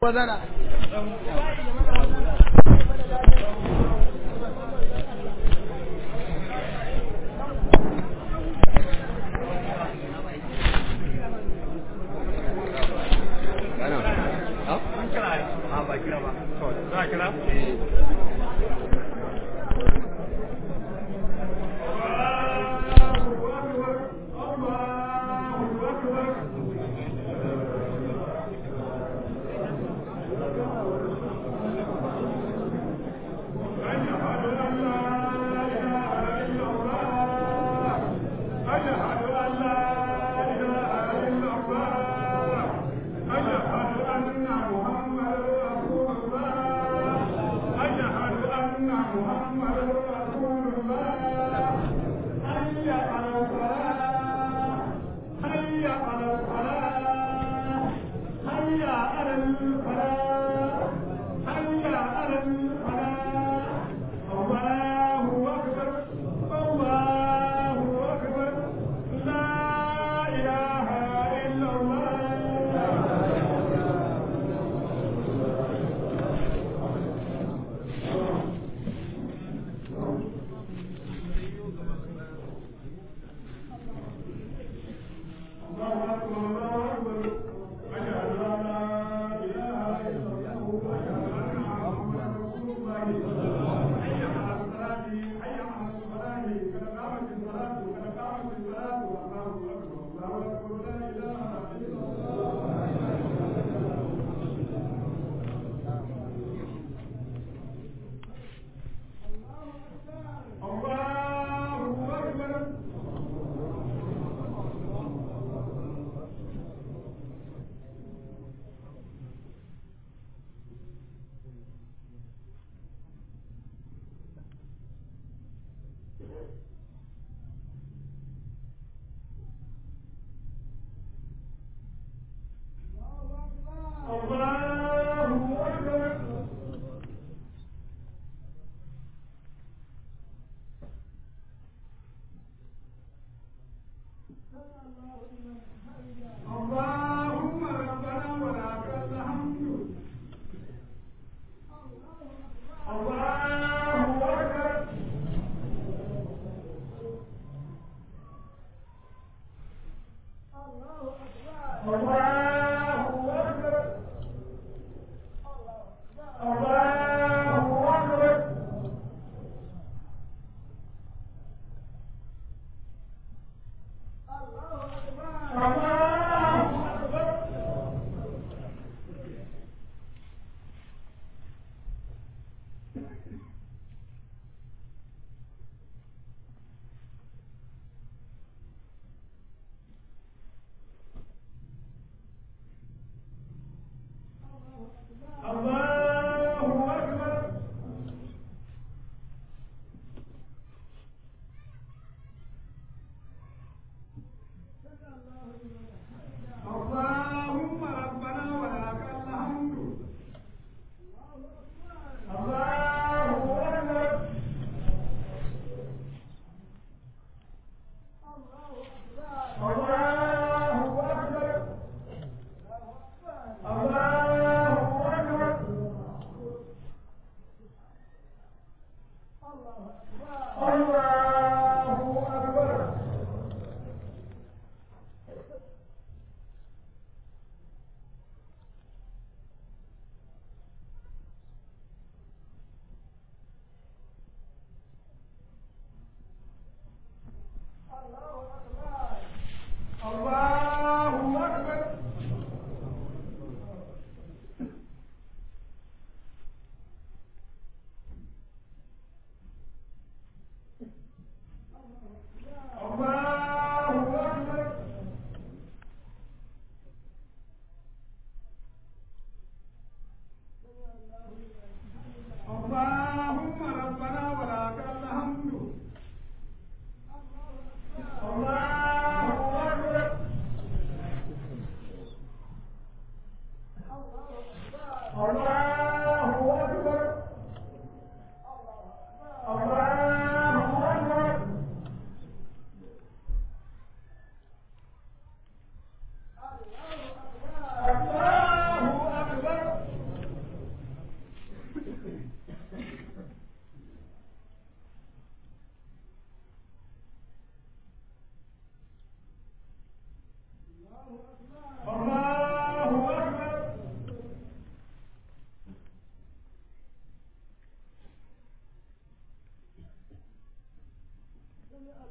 wazara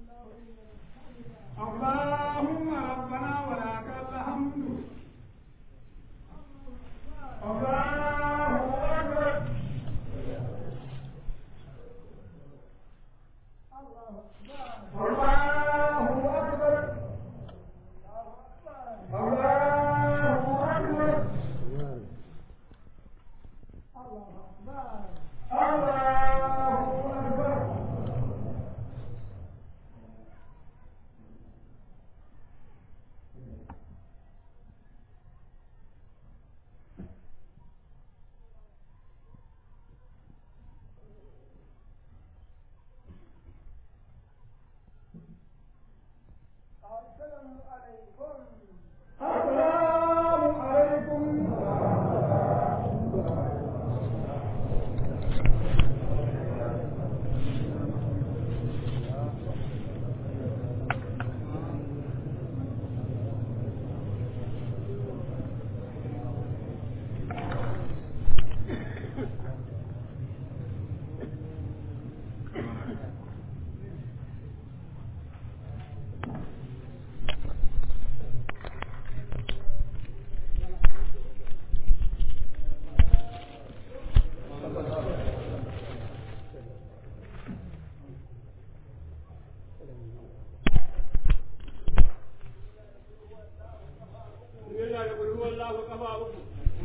اللهم ربنا ولك الحمد الله أكبر الله أكبر الله أكبر الله أكبر السلام عليكم yana da ƙulhu wallahu kafa uku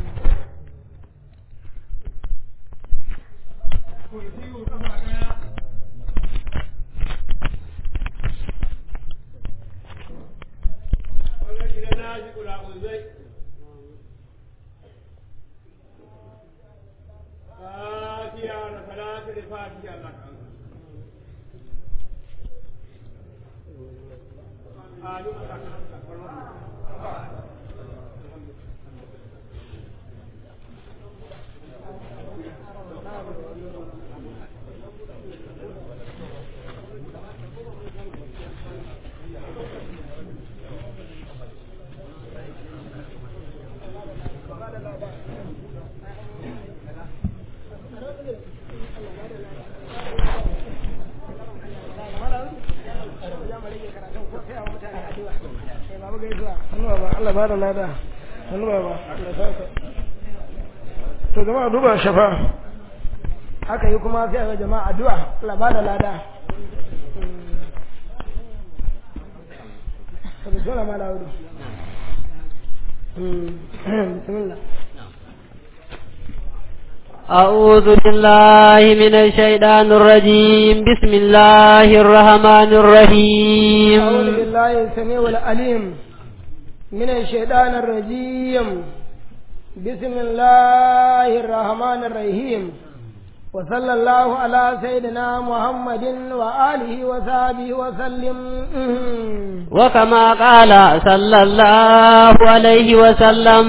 kursiyu kafa ɗaya wannan gidan na ji ƙulaƙulzai fatiha da salatu da fatiha Allah kan Amin. Allah ba da lada hannu ba ba to jama'a duba shafa aka yi kuma sai ga jama'a addu'a Allah ba da lada to bismillah mala wudu bismillah أعوذ بالله من الشيطان الرجيم بسم الله الرحمن الرحيم أعوذ بالله السميع العليم من الشيطان الرجيم بسم الله الرحمن الرحيم وصلى الله على سيدنا محمد وآله وصحبه وسلم وكما قال صلى الله عليه وسلم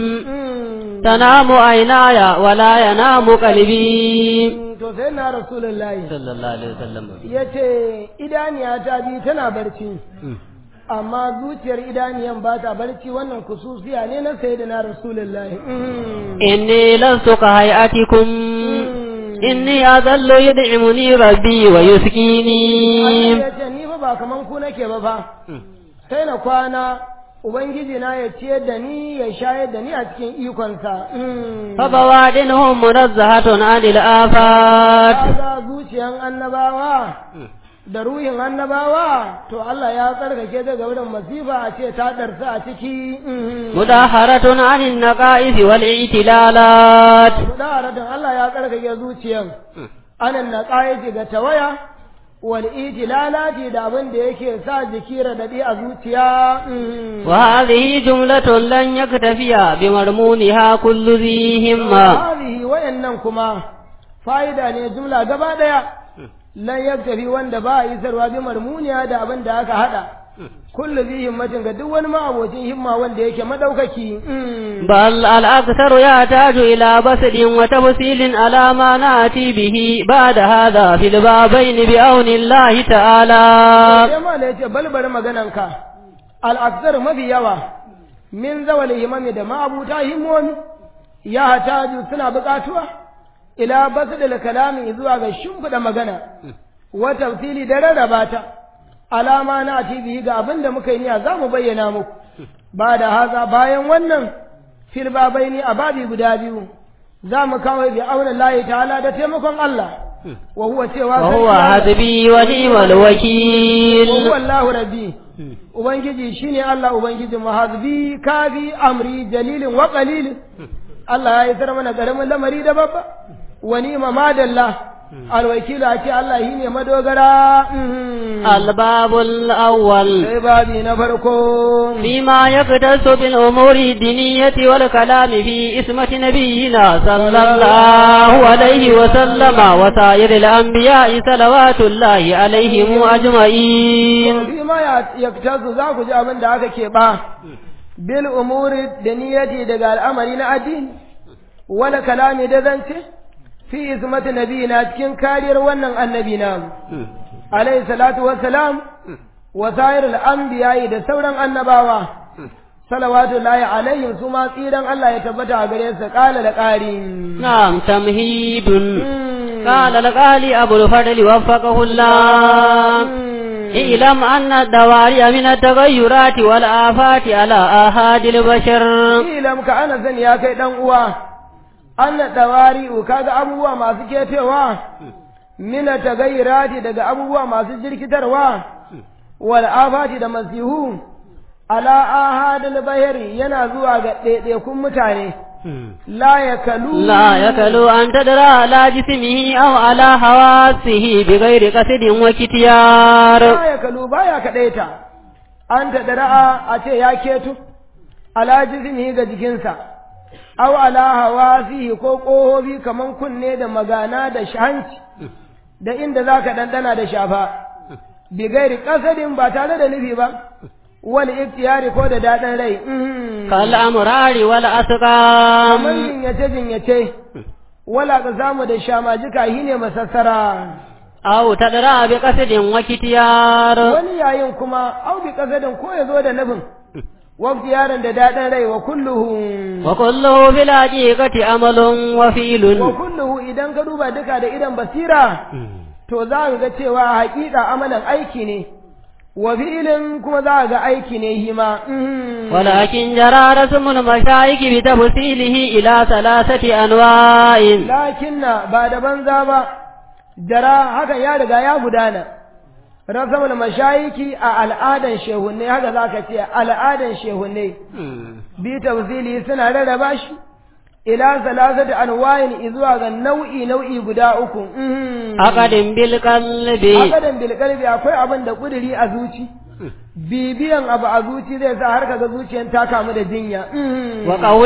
تنام عيناي ولا ينام قلبي to sai na rasulullahi صلى الله عليه وسلم yace idaniya ta bi tana barci amma zuciyar idaniyan ba ta barci wannan kususiya ne na sayyidina rasulullahi إني لست كهيئتكم إني أذل يدعمني ربي ويسكيني ya ce ni fa ba kaman ku nake ba fa sai na kwana ubangiji na ya ciyar da ni ya shayar da ni a cikin ikonsa فبوادنهم منزهة عن الآفات kaga zuciyan annabawa da ruhin annabawa to Allah ya tsarkake ta game da masifa a ce ta darsa a ciki مداهرة عن النقائص والاعتلالات mudaharatun Allah ya tsarkake zuciyan anan na ƙayaci ga tawaya wal itilalati da abin da yake sa jiki radadi a zuciya وهذه جملة لن يكتفي بمرمونها كل ذي همة hadhihi wayannan kuma fa'ida ne jumla gaba daya lan yaktafi wanda ba a isarwa bi marmuniya da abin da aka hada kullu zai himmatin ga duk wani ma'abocin himma wanda yake madaukaki بل الأكثر يحتاج إلى بسط وتفصيل على ما نأتي به بعد هذا في البابين بعون الله تعالى sai ma da yace balbar magananka al mafi yawa min zawal himami da ma'abuta himmomi ya hataju suna buƙatuwa ila basdil kalami zuwa ga shimfiɗa magana wa tafsili da rarraba ta alama na bihi ga abin da muka yi niyya za mu bayyana muku ba da haza bayan wannan fil babaini a babi guda biyu za mu kawo bi auna layi ta'ala da taimakon Allah wa huwa cewa وهو حسبي ونعم wa الوكيل huwa Allahu rabbi ubangiji shine Allah ubangiji mu hasbi kafi amri jalilin wa qalilin Allah ya isar mana karamin lamari da babba wa ni'ma madalla alwakilu a ce Allah shine madogara mhm. الباب الأول sai babi na farko فيما يختص بالأمور الدينية والكلام في اسمة نبينا صلى الله عليه وسلم وسائر الأنبياء صلوات الله عليهم أجمعين fi ma ya yaktazu za ku ji abin da aka ke ba bil umuri da niyyati daga al'amari na addini wala kalami da zance fi ismati nabiyina cikin kariyar wannan annabi namu alayhi salatu wassalam wa sa'irul anbiya'i da sauran annabawa salawatu lahi alaihim su ma tsiran Allah ya tabbata a gare su kala da ƙari نعم تمهيد قال القالي أبو الفضل وفقه الله اعلم أن الدواري من التغيرات والآفات على آهاد البشر ilam ka ana sani ya kai dan uwa anna dawari'u kaga abubuwa masu kefewa mina tagayyirati daga abubuwa masu jirkitarwa wal afati da masihu ala ahadil bahari yana zuwa ga ɗaiɗaikun mutane la yakalu لا يكل أن تدرى على جسمه أو على حواسه بغير قصد وكتيار la yakalu baya kadaita an ta dara'a a ce ya keto ala jismihi ga jikinsa aw ala hawasihi ko ƙohobi kaman kunne da magana da hanci da inda zaka dandana da shafa bi gairi kasadin ba tare da nufi ba wal iftiyari ko da daɗin rai mhm. كالأمرار kamar والأسقام jinyace jinyace wala ka samu da shamajika shine masassara أو تدرى بقصد وكتيار wani yayin kuma au bi kasadin ko ya zo da nufin waqti yaron da daɗin rai wa kulluhu وكله في الحقيقة أمل wa وفيل kulluhu idan ka duba duka da idan basira to za ka ga cewa haƙiƙa amalan aiki ne wa fi'ilin kuma za ka ga aiki ne hima mhm. ولكن جرى رسم المشايخ بتفصيله إلى ثلاثة أنواع lakinna ba da banza ba dara haka ya riga ya gudana rasamul mashayiki a al'adan shehunne haka za ka ce al'adan shehunne bi tafsili suna rarraba shi ila salasati anwa'in izuwa ga nau'i nau'i guda uku mhm. عقد بالقلب akadan bil qalbi akwai abin da kuduri a zuci bibiyan abu a zuci zai sa har kaga zuciyan ta kamu da jinya mhm. وقول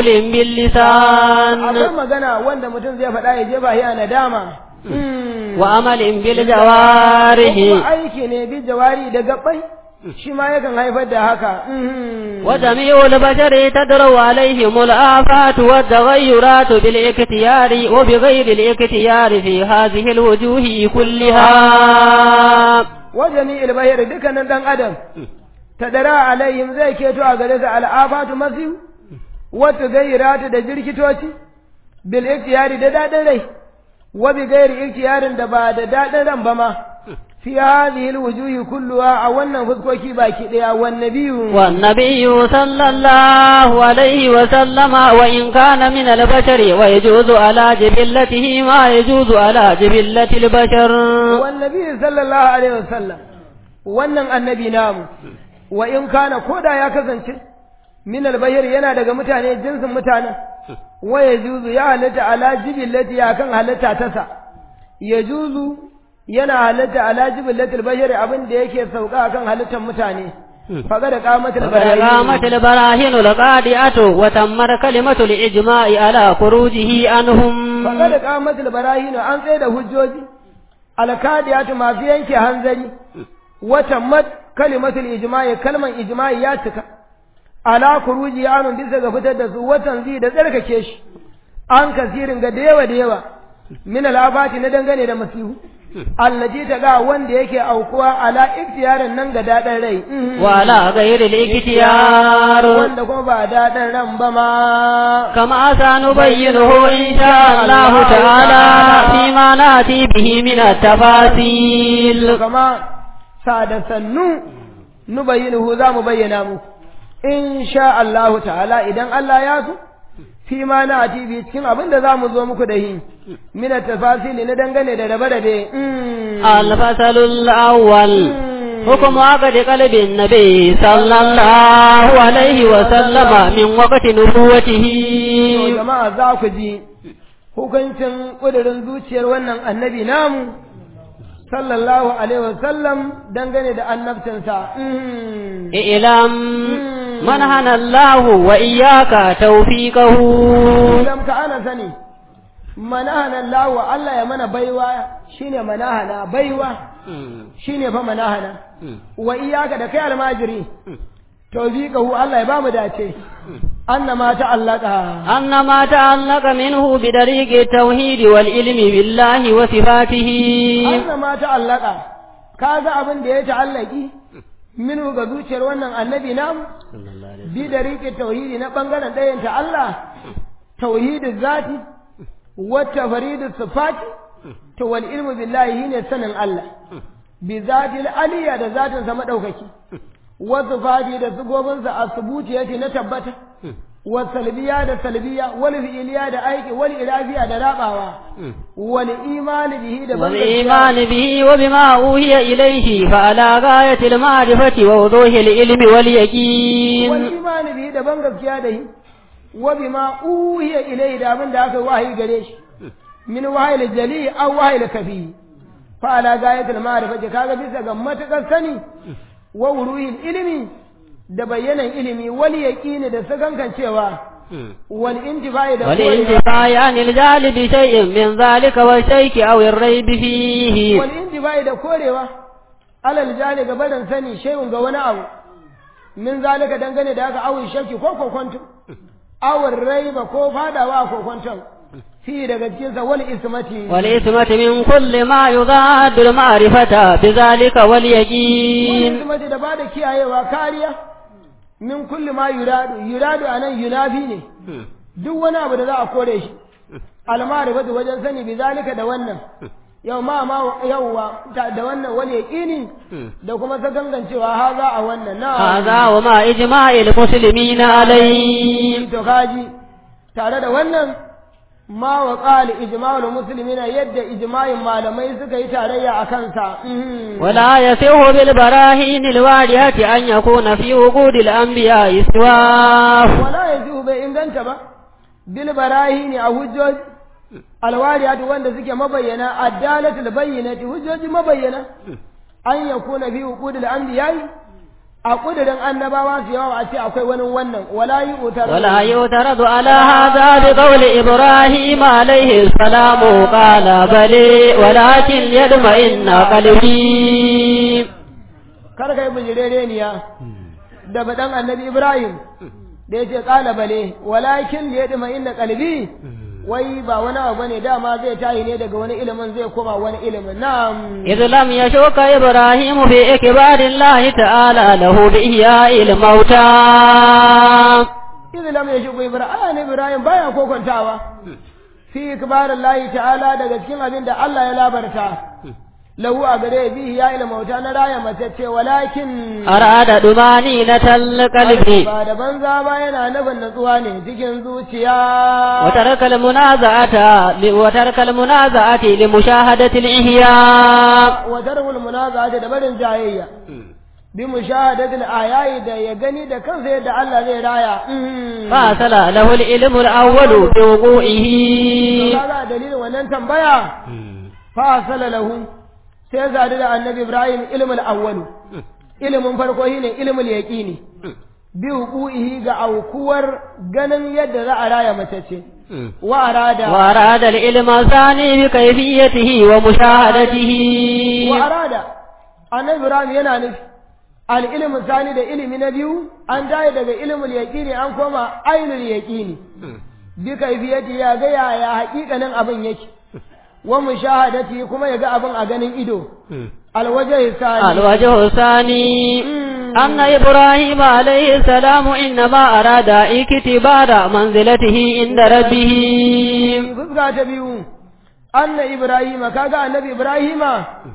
باللسان akwai magana wanda mutum zai faɗa ya je ba ya nadama وعمل ko بالجوارح kuma aiki ne bi jawari da gabbai shi ma yakan haifar da haka وجميع البشر تدرو عليهم الآفات والتغيرات بالاختيار وبغير الاختيار في هذه الوجوه كلها wa jami'il bahir dukkanin dan adam tadara alaihim zai keto a gare su al'afatu masihu wa tugayyiratu da jirkitoci bil ikhtiyari da dadin rai wa bi ghairi ikhtiyarin da ba da dadin ran ba ma fi hadhihi alwujuhi kulluha a wannan fuskoki baki daya wan nabiyyu والنبي صلى الله عليه وسلم وإن كان من البشر ويجوز على جبلته ما يجوز على جبلة البشر والنبي صلى الله alaihi wasallam wannan annabi namu wa in kana koda ya kasance min albayr yana daga mutane jinsin mutanen wa yajuzu ya halatta ala jibillati ya kan halatta tasa yajuzu yana halatta ala jibillati albayr abin da yake sauka kan halittar mutane faga da qamatul وقد قامت البراهين القادئة وتمت كلمة الإجماع على خروجه عنهم faga da qamatul barahin an tsaye da hujjoji alkadiyatu masu yanke hanzari wata mat kalimatul ijma'i kalman ijma'i ya cika ala kuruji anun bisa ga fitar da su watan zai da tsarkake shi an kasirin ga da yawa da yawa min al'abati na dangane da masihu allaji ta ga wanda yake aukuwa ala iktiyarin nan ga daɗin rai mhm. وعلى غير الاختيار wanda kuma ba daɗin ran ba ma كما سنبينه إن شاء الله تعالى فيما نأتي به من التفاصيل kama sada sannu nubayyinuhu za mu bayyana muku in sha Allah ta'ala idan Allah ya so fi ma na ati bi cikin abin da za mu zo muku da shi min tafasili na dangane da rabe-rabe الفصل الأول حكم عقد قلب النبي صلى الله عليه وسلم من وقت نبوته To jama'a za ku ji hukuncin ƙudurin zuciyar wannan annabi namu sallallahu alaihi wasallam dangane da annabcinsa. اعلم من هنى الله وإياك توفيقه Idan ka ana sani, manahana Allah wa Allah ya mana baiwa shine manahana baiwa shine fa manahana wa iyaka da kai almajiri tawfiqahu Allah ya ba mu dace annama ta'allaka أن ما تعلق منه بدريق التوحيد والعلم بالله وصفاته annama ta'allaka kaga abin da ya ta'allaki minu ga zuciyar wannan annabi namu bi da riƙe tauhidi na ɓangaren ɗayan ta Allah tauhidin zati wata faridin sifati to wal ilmu billahi shine sanin Allah bi zati aliyya da zatin sa madaukaki wa sifati da sigobinsa a subuti yake na tabbata wa salbiya da salbiya wal fi'liya da aiki wal irafiya da rabawa wal imani bihi da والإيمان به وبما أوهي إليه فعلى غاية المعرفة ووضوح العلم واليقين والإيمان به da ban gaskiya da shi wa bima uhiya ilayhi da abin da aka wahayi gare shi min wahayil jali aw wahayil kafi fa ala gayatil ma'rifati kaga bisa ga matakar sani wa wuruhil ilmi da bayyanan ilimi wal yaqini da sakankan cewa wal intifai da والانتفاع عن الجهل بشيء من ذلك والشيك أو الريب فيه wal intifai da korewa alal jali ga barin sani shay'un ga wani abu min zalika dangane da aka awun shakki ko kokonto awon raiba ko fadawa ko kwanton fi daga cikinsa wani ismati والإثمة من كل ما يضاد المعرفة بذلك wani واليقين ismati da ba da kiyayewa kariya min kulli ma yuradu yuradu anan yunafi ne duk wani abu da za a kore shi almarifatu wajen sani bi zalika da wannan yau ma ma yauwa ta- da wannan wani yaqini da kuma sagangancewa haza a wannan na هذا وما إجماع المسلمين عليه to kaji tare da wannan ma wa qali ijma'ul muslimina yadda ijma'in malamai suka yi tarayya a kansa Mhm. ولا يصح بالبراهين الواضحة أن يكون في وجود الأنبياء إسواف wala yajibu bai inganta ba bil barahini a hujjoji alwariyatu wanda suke mabayyana addalatul bayyinati hujjoji mabayyana an yakuna fi uqudil anbiya'i a kudirin annabawa su yawa a ce akwai wani wannan wala yi utar ولا يعترض على هذا بقول إبراهيم عليه السلام قال بلي ولكن يطمئن قلبي kar kai bijirereniya da badan annabi Ibrahim da yace qala bale walakin li yadma inna qalbi wai ba wani abu bane dama zai tayi ne daga wani ilimin zai koma wani ilimin na'am إذ لم يشك إبراهيم في إكبار الله تعالى له بإحياء الموتى idan lam yashku Ibrahim Ibrahim baya kokontawa fi ikbarillahi ta'ala daga cikin abin da Allah ya labarta lahu a gare bihi ya ilma mauta na raya mace ce walakin أراد طمأنينة القلب ba da banza ba yana nufin natsuwa ne cikin zuciya وترك المنازعة وترك المنازعة لمشاهدة الإحياء wa tarkul munaza'ati da barin jayayya bi mushahadatil ayayi da ya gani da kansa yadda Allah zai raya Mhm. فأصل له العلم الأول بوقوعه kaga dalilin wannan tambaya fa asala lahu sai zadu da annabi Ibrahim ilmul awwalu ilimin farko shine ilmul yaqini bi huquqihi ga aukuwar ganin yadda za a raya mace ce wa arada وأراد العلم الثاني بكيفيته ومشاهدته wa arada annabi Ibrahim yana nufi al ilmu sani da ilimi na biyu an tayi daga ilmul yaqini an koma ainul yaqini bi kaifiyati ya ga yaya haƙiƙanin abin yake wa mushahadati kuma ya ga abin a ganin ido alwajhi sani الوجه الثاني أن إبراهيم عليه السلام إنما أراد اكتبار منزلته عند ربه fuska ta biyu anna ibrahima kaga annabi ibrahima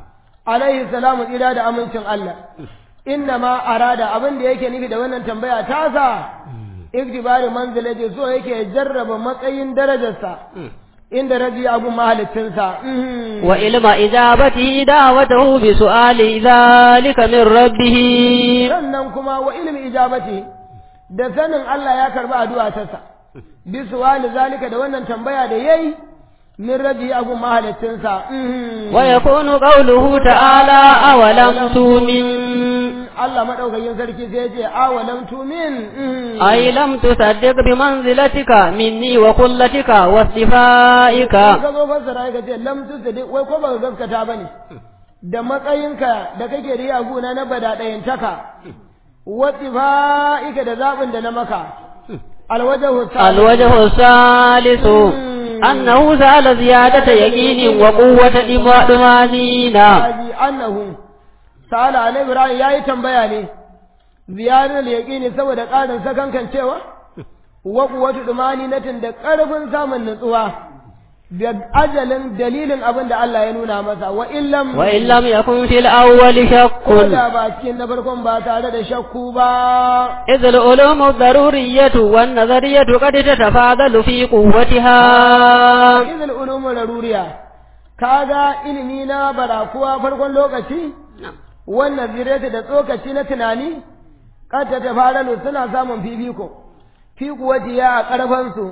alaihi salamu tsira da amincin Allah inna ma arada abin da yake nufi da wannan tambaya tasa iktibari manzilati so yake jarraba matsayin darajarsa inda rabi abu mahalittinsa wa ilma ijabati da'watahu bi su'ali dhalika min rabbih sannan kuma wa ilmi ijabati da sanin Allah ya karba addu'a ta sa bi su'ali zalika da wannan tambaya da yayi min rabi abu mahalittinsa wa yakunu qawluhu ta'ala awalam tu'min Allah madaukakin sarki sai ya ce awalam tu'min ay lam tusaddiq bi manzilatika minni wa qullatika wa sifaika ka zo fassara ka ce lam tusadiq wai ko baka gaskata bane da matsayinka da kake da yaguna na bada ɗayantaka wa sifaika da zabin da na maka alwajahu الوجه الثالث أنه سأل زيادة يقين وقوة طمأنينة annahu sa'ala alai ibrahim yayi tambaya ne ziyarar yaqini saboda ƙarin sakankan cewa wa quwwatu dumani-natin da ƙarfin samun nutsuwa da ajalin dalilin abin da Allah ya nuna masa wa illam وإن لم يكن في الأول شك ko da ba cikin na farkon ba tare da shakku ba إذ العلوم الضرورية والنظرية قد تتفاضل في قوتها izil ulumu laruriya kaga ilimi na barakuwa farkon lokaci wannan zireta da tsokaci na tunani kata ta faralu suna samun fifiko fi kuwatiya a ƙarfansu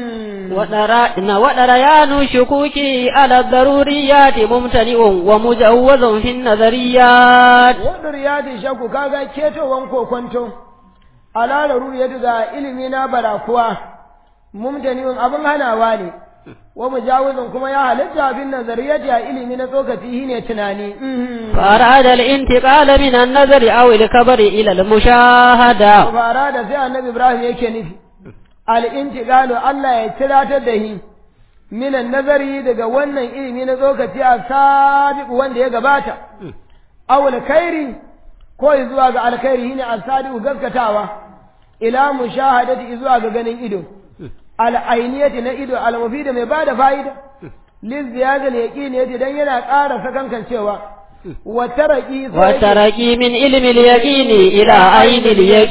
ودريان الشكوك على الضروريات ممتنئ ومجوز في النظريات wadda riyadi shakku kaga ketowan kokonto ala laruriya ga ilimi na barakuwa mumtaniun abin hanawa ne wa mujawizin kuma ya halitta bin nazariyati a ilimi na tsokaci shine tunani فأراد الانتقال من النظر أو الكبر إلى المشاهدة fara da sai annabi Ibrahim yake nufi al-intiqalu Allah ya tiratar da shi minan nazari daga wannan ilimi na tsokaci a sabiq wanda ya gabata aw al-khairi ko zuwa ga alkhairi shine as-sadiq gaskatawa ila mushahadati zuwa ga ganin ido al-ainiyati na ido al-mufid mai bada fa'ida liziyada al-yaqini yace dan yana ƙara sakankancewa wa taraqi والترقي من علم اليقين إلى عين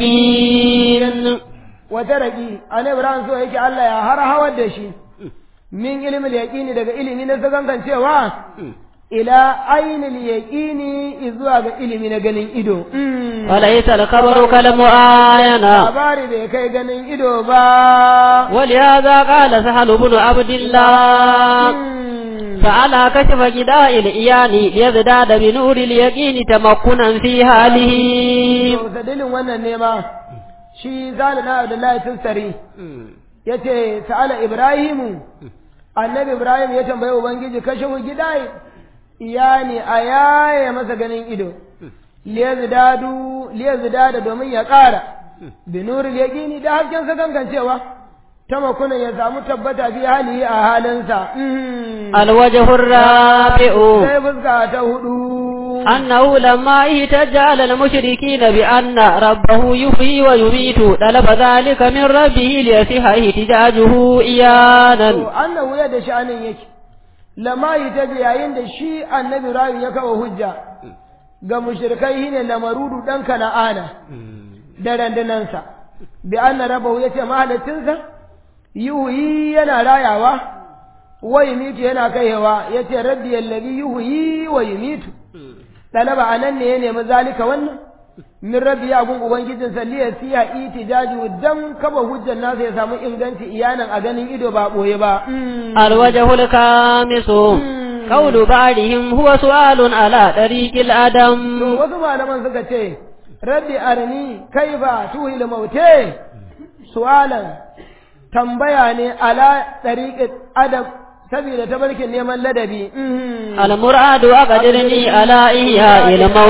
اليقين wata raƙi annabi Ibrahim so yake Allah ya har hawar da shi min ilimin yaqini daga ilimi na sakankan cewa ila ainil yaqini zuwa ga ilimi na ganin ido وليس الخبر كالمعاينة labari bai kai ganin ido ba ولهذا قال سهل بن عبد الله فعلى كشف جداء الإيان ليزداد بنور اليقين تمكنا في حاله to dalilin wannan ne ma shi zalina Abdullahi Tussari yace sa'ala Ibrahimu annabi Ibrahim ya tambaye ubangiji kashe gidai iyani a yaye masa ganin ido liyazdadu liyazdada domin ya ƙara binuril yaqini da hasken sa kankancewa ta makunan ya samu tabbata fi hali a halinsa الوجه الرابع sai fuska ta hudu أنه لما اهتج على المشركين بأن ربه يحيي ويميت طلب ذلك من ربه ليصح احتجاجه إيانا to annahu ya da sha'anin yake lama yi ta yayin da shi annabi Ibrahim ya kawo hujja ga mushrikai shine lamarudu dan kana'ana da randunansa bi anna rabbahu yace mahalacinsa yuhyi yana rayawa wa yumitu yana kaiwa yace rabbi allazi yuhyi wa yumitu talaba anan ne ya nemi zalika wannan min rabbi ya gun ubangijin salliya siya itijaju dan kaba hujjar nasa ya samu inganci iyanan a ganin ido ba boye ba الوجه الخامس قول بعضهم هو سؤال على طريق to الأدم wasu malaman suka ce rabbi arni kaifa tuhil maute su'alan tambaya ne ala tariqat adab saboda tabarkin neman ladabi المراد أقدرني على إحياء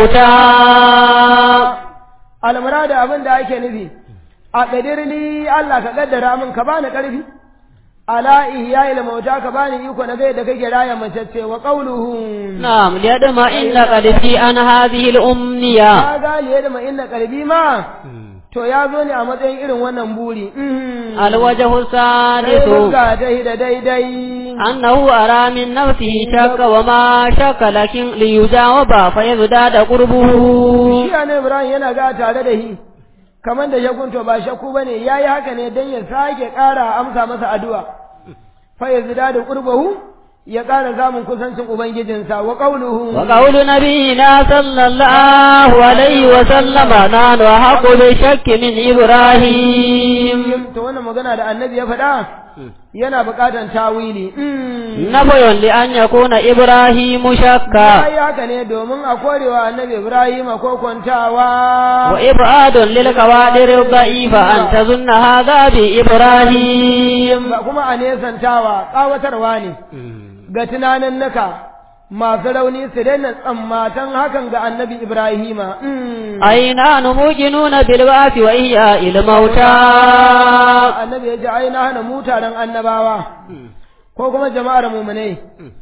الموتى almurada abin da ake nufi a ƙadirli Allah ka kaddara min ka bani ƙarfi ala ihya'il mauta ka bani iko na gai da kake raya macece wa qawluhu نعم ليطمئن قلبي عن هذه الأمنية ka ga liye da inna qalbi ma to ya zo ne a matsayin irin wannan buri الوجه sai السادس fuska ta da daidai أنه أرى من نفسه شك وما شك لكن ليجاوب فيزداد قربه shi ne Ibrahim yana ga tare da shi kamar da shakun to ba shakku bane yayi haka ne dan ya sake ƙara amsa masa addu'a fa yazida da qurbahu ya ƙara samun kusancin ubangijinsa wa qawluhu وقول نبينا صلى الله عليه وسلم نحن أحق بالشك من إبراهيم to wannan magana da annabi ya faɗa yana buƙatar tawili نفي لأن يكون إبراهيم شكا yayi haka ne domin a korewa annabi Ibrahim ko kwantawa وإبعاد للقوادر الضعيفة أن تظن هذا بإبراهيم ba kuma a nesantawa ƙawatarwa ne ga tunanin naka masu rauni su daina tsammatan hakan ga annabi Ibrahima. أي نحن موقنون بالبعث وإحياء الموتى Annabi ya ce ai na hana mu taron annabawa ko kuma jama'ar mumunai.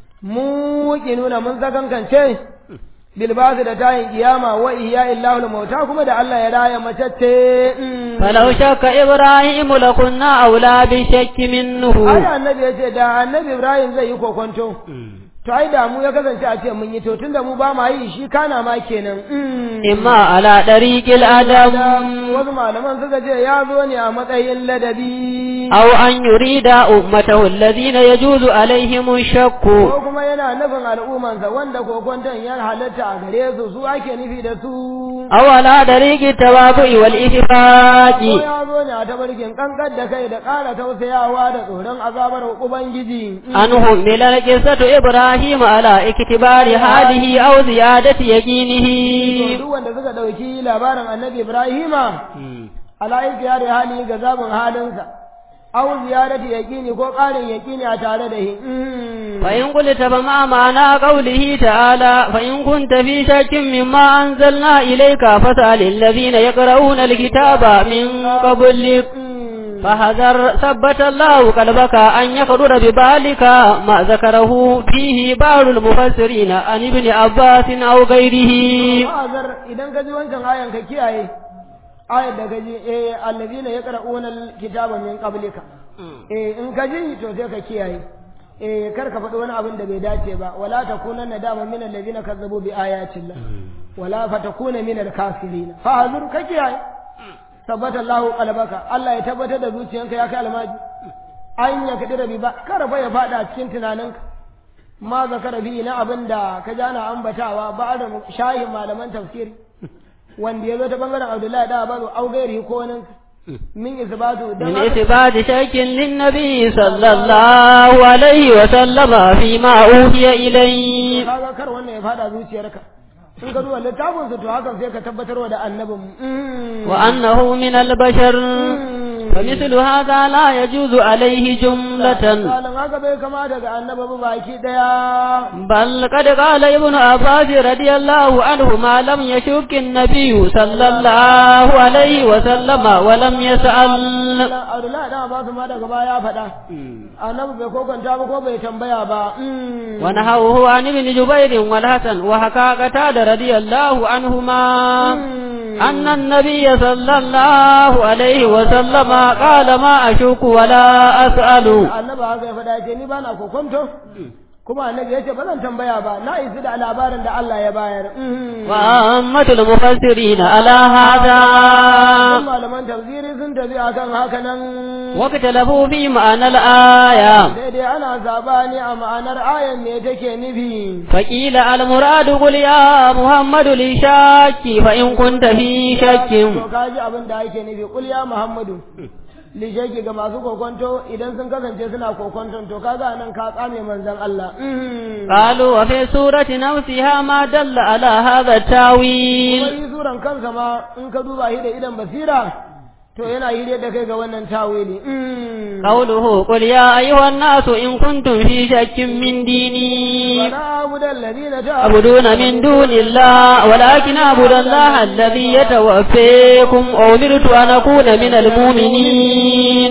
Mu nuna mun sakankance bilbasu da tayin kiyama wa ihya illahu mauta kuma da Allah ya raya macece. فلو شك إبراهيم لكنا أولى بالشك منه Ai annabi ya ce da annabi Ibrahim zai yi kokonto. To ai da mu ya kasance a ce mun yi to tunda mu ba ma yi shi kana ma kenan. إما على طريق الأدب wasu malaman suka ce ya zo ne a matsayin ladabi أو أن يريد أمته الذين يجوز عليهم الشك ko kuma yana nufin al'ummansa wanda kokonton ya halatta a gare su su ake nufi da su أو على طريق التواضع والإشفاق ko ya zo ne a tabarkin kankan da kai da ƙara tausayawa da tsoron azabar ubangiji أنهم من القصة إبراهيم على اكتبار هذه أو زيادة To يقينه duk wanda suka ɗauki labarin annabi ibrahima ala'ika ya da hali ga zabin halinsa au ziyarati yaƙini ko ƙarin yaƙini a tare da shi فإن قلت فما معنى قوله تعالى فإن كنت في شك مما أنزلنا إليك فاسأل الذين يقرؤون الكتاب من قبلك فحذر ثبت الله قلبك أن يخرر ببالك ما ذكره فيه بعض المفسرين عن ابن عباس أو غيره ma'azar idan ka ji wancan ayan ka kiyaye ayar da ka ji eh allazina yaqra'una alkitaba min qablika eh in ka ji to sai ka kiyaye eh kar ka faɗi wani abin da bai dace ba wala takunanna dama min allazina kazzabu bi ayatillah wala fatakuna min alkafirin fa hazur ka kiyaye tabbata Allah qalbaka Allah ya tabbatar da zuciyanka ya kai almaji an ya kadira bi ba kar fa ya fada cikin tunaninka ma zakara bi na abin da ka ji ana ambatawa ba da shayin malaman tafsiri wanda ya zo ta bangaren Abdullahi da Abazu au gairi ko wani min isbatu dan من haka- إثبات شك للنبي صلى الله عليه وسلم فيما أوحي إليه kaga kar wannan ya fada zuciyarka in ka duba littafin su to hakan sai ka tabbatarwa da annabin mu وأنه من البشر فمثل هذا لا يجوز عليه جملة misalin haka bai kama daga annabi ba baki daya بل قد قال ابن عباس رضي الله عنه ما لم يشك النبي صلى الله عليه وسلم ولم يسأل Abdullahi dan Abbas ma daga baya ya faɗa annabi bai kokanta ba ko bai tambaya ba ونهوه عن ابن جبير والحسن وحكى قتادة رضي الله عنهما أن النبي صلى الله عليه وسلم قال ما أشك ولا أسأل annabi haka ya faɗa ce ni ba na kokonto kuma annabi ya ce ba zan tambaya ba na isi da labarin da Allah ya bayar وأمة المفسرين على هذا Sun malaman tafsiri sun tafi akan haka nan واختلفوا في معنى الآية daidai ana sabani a ma'anar ayan me take nufi فقيل المراد قل يا محمد لشاك فإن كنت في شك to kaji abin da ake nufi kul ya muhammadu lishaki ga masu kokonto idan sun kasance suna kokonton to kaga nan ka tsame manzon Allah قالوا وفي سورة نفسها ما دل على هذا التاويل wani suran kansa ma in ka duba shi da idan basira to yana hire da kai ga wannan tawili قوله قل يا أيها الناس إن كنتم في شك من ديني ولا أعبد الذين تعبدون من دون الله ولكن أعبد الله الذي يتوفيكم أمرت أن أكون من المؤمنين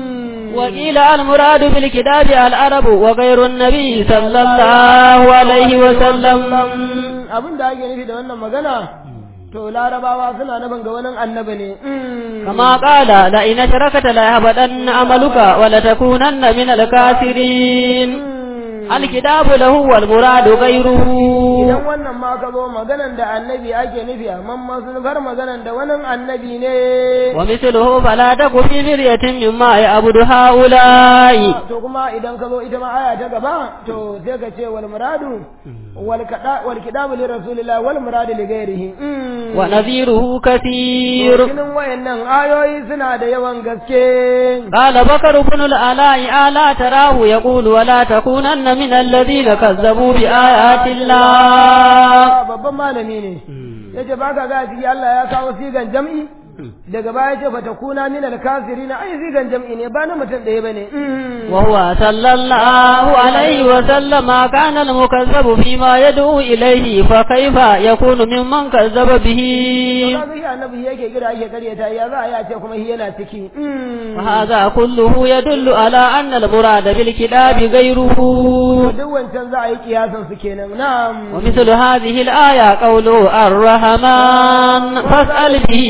وقيل المراد بالكتاب العرب وغير النبي صلى الله عليه وسلم abin da ake nufi da wannan magana to larabawa suna nufin ga wani annabi ne كما قال لئن أشركت ليهبطن عملك ولتكونن من الكافرين الكتاب له والمراد غيره idan wannan ma ka zo maganan da annabi ake nufi amma masu nufar maganan da wani annabi ne ومثله فلا تك في مرية مما يعبد هؤلاء to kuma idan ka zo ita ma aya ta gaba to sai ka ce wal muradu wal kada wal kitabu li rasulillah wal muradu li ghairihi ونذيره كثير kinin wayannan ayoyi suna da yawan gaske قال بكر بن الآلاء ألا تراه يقول ولا تكونن من الذين كذبوا بآيات الله babban malami ne yace baka ga ciki Allah ya kawo sigan jam'i daga baya ce fa takuna min al-kafirin ai sigan jam'i ne ba na mutum ɗaya bane وهو صلى الله عليه وسلم كان المكذب فيما يدعو إليه فكيف يكون ممن كذب به kaga shi annabi yake kira yake karyata ya za a yi a ce kuma shi yana ciki وهذا كله يدل على أن المراد بالكتاب غيره duk wancan za a yi kiyasan su kenan na'am ومثل هذه الآية قوله الرحمن فاسأل به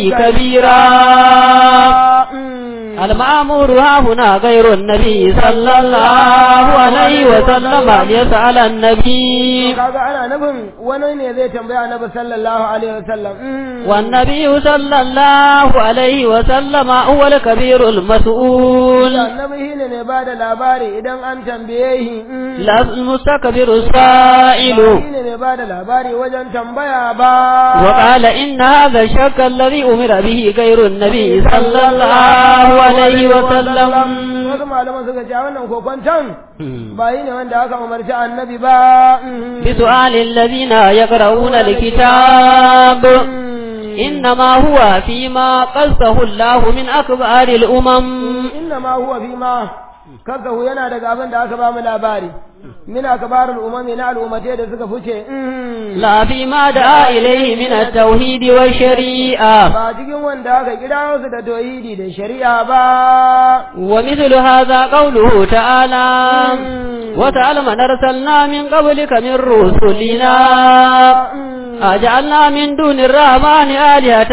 كبيرا المأمور ها هنا غير النبي صلى الله عليه وسلم ليسأل النبي kaga ana nufin wani ne zai tambaya annabi sallallahu alaihi wasallam والنبي صلى الله عليه وسلم هو الكبير المسؤول annabi shine ne ba da labari idan an tambaye shi لا المستكبر السائل shine ne ba da labari wajen tambaya ba وقال إن هذا الشك الذي أمر به غير النبي صلى الله عليه وسلم wasu malaman suka ce wannan kokwanton ba yi ne wanda aka umarci annabi ba بسؤال الذين يقرؤون الكتاب إنما هو فيما قصه الله من أكبر الأمم inna ma huwa fi ma kasahu yana daga abin da aka ba mu labari min akbarul umami na al'ummatai da suka fice لا فيما دعا إليه من التوحيد والشريعة ba cikin wanda aka kira su da tauhidi da shari'a ba ومثل هذا قوله تعالى وتعالى من أرسلنا من قبلك من رسلنا أجعلنا من دون الرحمن آلهة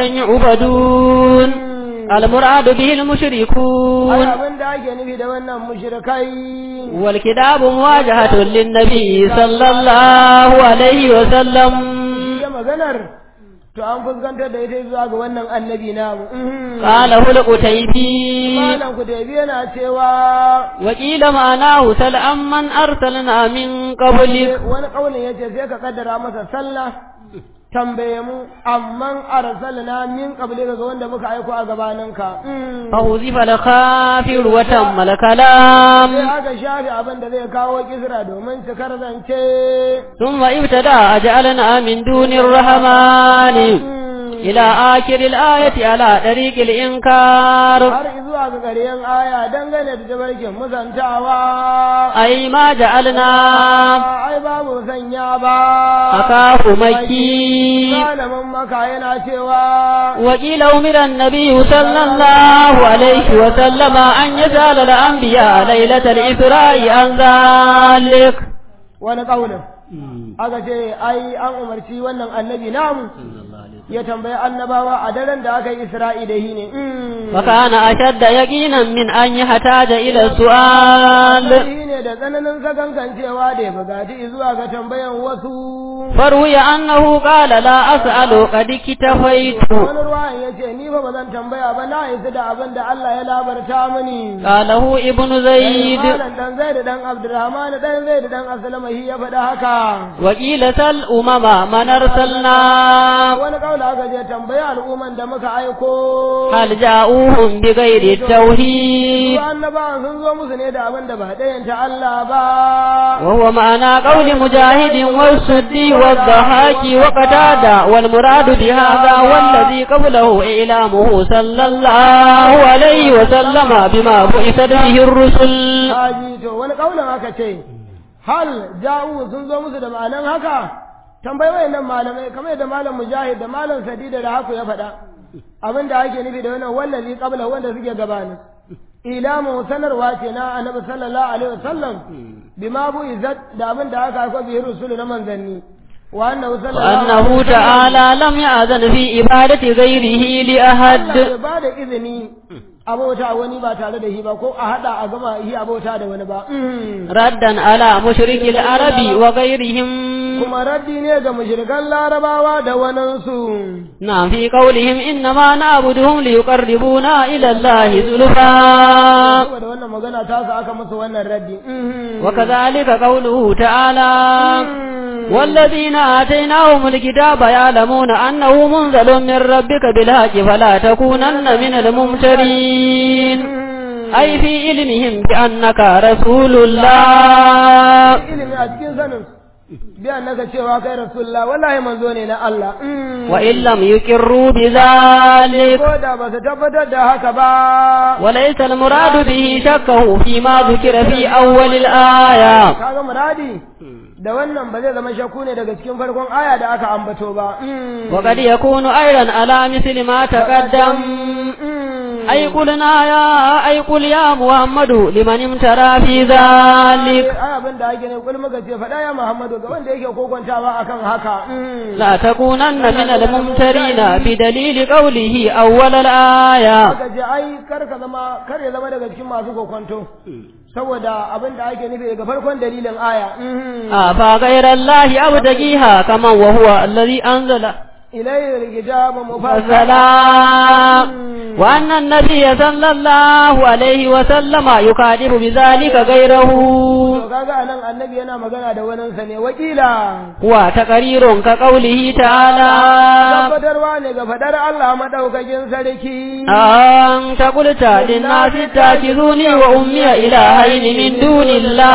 يعبدون المراد به ai المشركون abin da ake nufi da wannan mushrikai والكتاب مواجهة للنبي صلى الله عليه وسلم da maganar to an fuskantar da ita zuwa ga wannan annabi namu قاله القتيبي malam ku da yana cewa وقيل معناه سل من أرسلنا من قبلك wani kaulin yace sai ka kaddara masa sallah tambaye mu amman arsalna min qablika ga wanda muka aiko a gabaninka فوزف الخافر وتم الكلام sai aka shafi abin da zai kawo kisra domin cikar zance ثم ابتدى أجعلنا من دون الرحمن إلى آخر الآية على طريق الإنكار har zuwa ga ƙaryen aya dangane da tabarkin musantawa أي ما جعلنا ai babu sanya ba أخاه مكي malamin maka yana cewa وقيل أمر النبي صلى الله عليه وسلم أن يسأل الأنبياء ليلة الإسراء عن ذلك wani ƙaunin aka ce ai an umarci wannan annabi namu ya tambayi annabawa a daren da aka yi isra'i da shi ne وكان أشد يقينا من أن يحتاج إلى السؤال shi ne da tsananin sakankancewa da ya bugaci zuwa ga tambayan wasu فروي أنه قال لا أسأل قد اكتفيت wani ruwan ya ce ni fa ba zan tambaya ba na isa da abin da Allah ya labarta mini قاله ابن زيد Malam dan Zaid dan Abdurrahman dan Zaid dan Aslama shi ya faɗa haka وقيل سل أمم من أرسلنا wani kaula aka je tambaya al'umman da muka aiko هل جاءوهم بغير التوحيد su annabawan sun zo musu ne da abin da ba ɗayanta Allah ba وهو معنى قول مجاهد والسدي والضحاك وقتادة والمراد بهذا والذي قبله إعلامه صلى الله عليه وسلم بما بعثت به الرسل haji to wani kaulin aka ce hal ja'u sun zo musu da ma'anan haka tambayi wayannan malamai kamar yadda malam mujahid da malam sadida da haku ya faɗa abin da ake nufi da wannan wallazi qabla wanda suke gabanin ilamu sanarwa ce na annabi sallallahu alaihi wasallam bima bu izat da abin da aka aika bihi rusulu na manzanni wa annahu sallallahu وأنه alaihi wasallam تعالى لم يأذن في عبادة غيره Allah لأحد bai ba da izini abota wani ba tare da shi ba ko a hada a gama shi abota da wani ba ردا على مشرك العرب وغيرهم kuma raddi ne ga mushrikan larabawa da waninsu نعم في قولهم إنما نعبدهم ليقربونا إلى الله زلفا saboda wannan magana ta sa aka masa wannan raddi وكذلك قوله تعالى والذين آتيناهم الكتاب يعلمون أنه منزل من ربك بالحق فلا تكونن من الممترين أي في علمهم بأنك رسول الله ilimi a cikin sanin bi annaka cewa kai rasulullah wallahi manzo ne na Allah وإن لم يقروا بذلك ko da ba su tabbatar da haka ba وليس المراد به شكه فيما ذكر في أول الآية kaga muradi da wannan ba zai zama shakku ne daga cikin farkon aya da aka ambato ba وقد يكون أيضا على مثل ما تقدم أي قلنا يا أي قل يا محمد لمن امترى في ذلك ai abin da ake ne kul muka ce faɗa ya Muhammadu ga wanda yake kokontawa akan haka لا تكونن من الممترين بدليل قوله أول الآية aka ce ai kar ka zama kar ya zama daga cikin masu kokonto saboda abin da ake nufi daga farkon dalilin aya أفغير الله أبتغيها كما وهو الذي أنزل ilayhi alkitabu mufassala فالسلام وأن النبي صلى الله عليه وسلم يكاتب بذلك غيره to kaga anan annabi yana magana da wani sa ne wakila هو تقرير كقوله تعالى tabbatarwa ne ga fadar Allah madaukakin sarki أنت قلت للناس اتخذوني وأمي إلهين من دون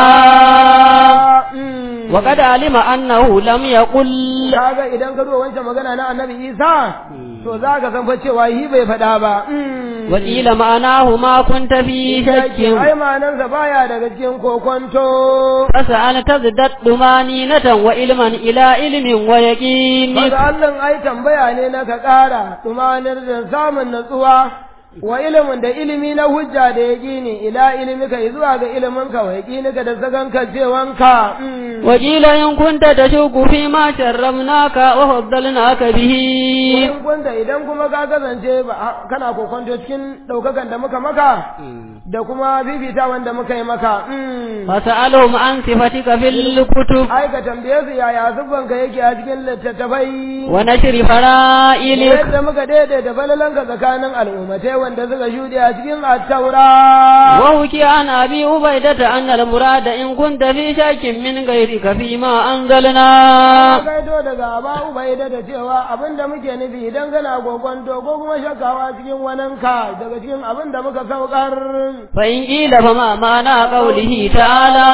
الله وقد علم أنه لم يقل kaga idan ka duba wancan magana na annabi Isa to za ka san fa cewa yi bai faɗa ba وقيل معناه ما كنت في شك ai ma'anarsa baya daga cikin kokonto فسأل تزدد طمانينة وعلما إلى علم ويقين Maza Allah ai tambaya ne na ka ƙara tumanar da samun natsuwa wa ilimin da ilimi na hujja da yaƙini ila ilimika zuwa ga iliminka wa yaƙinika da zaganka cewanka وقيل إن كنت تشك فيما شرمناك وفضلناك به in kunta idan kuma ka kasance ba kana kokonto cikin ɗaukakan da muka maka da kuma fifita wanda muka yi maka فسألهم عن صفتك في الكتب ai ka tambaye su yaya siffanka yake a cikin littattafai ونشر فرائلك yadda muka daidaita falalanka tsakanin al'ummatai wanda suka shuɗe a cikin attaura وحكي عن أبي عبيدة أن المراد إن كنت في شك من غيرك فيما أنزلنا kaito daga aba ubaida da cewa abin da muke nufi idan kana gogonto ko kuma shakawa cikin wananka daga cikin abin da muka saukar فإن قيل فما معنى قوله تعالى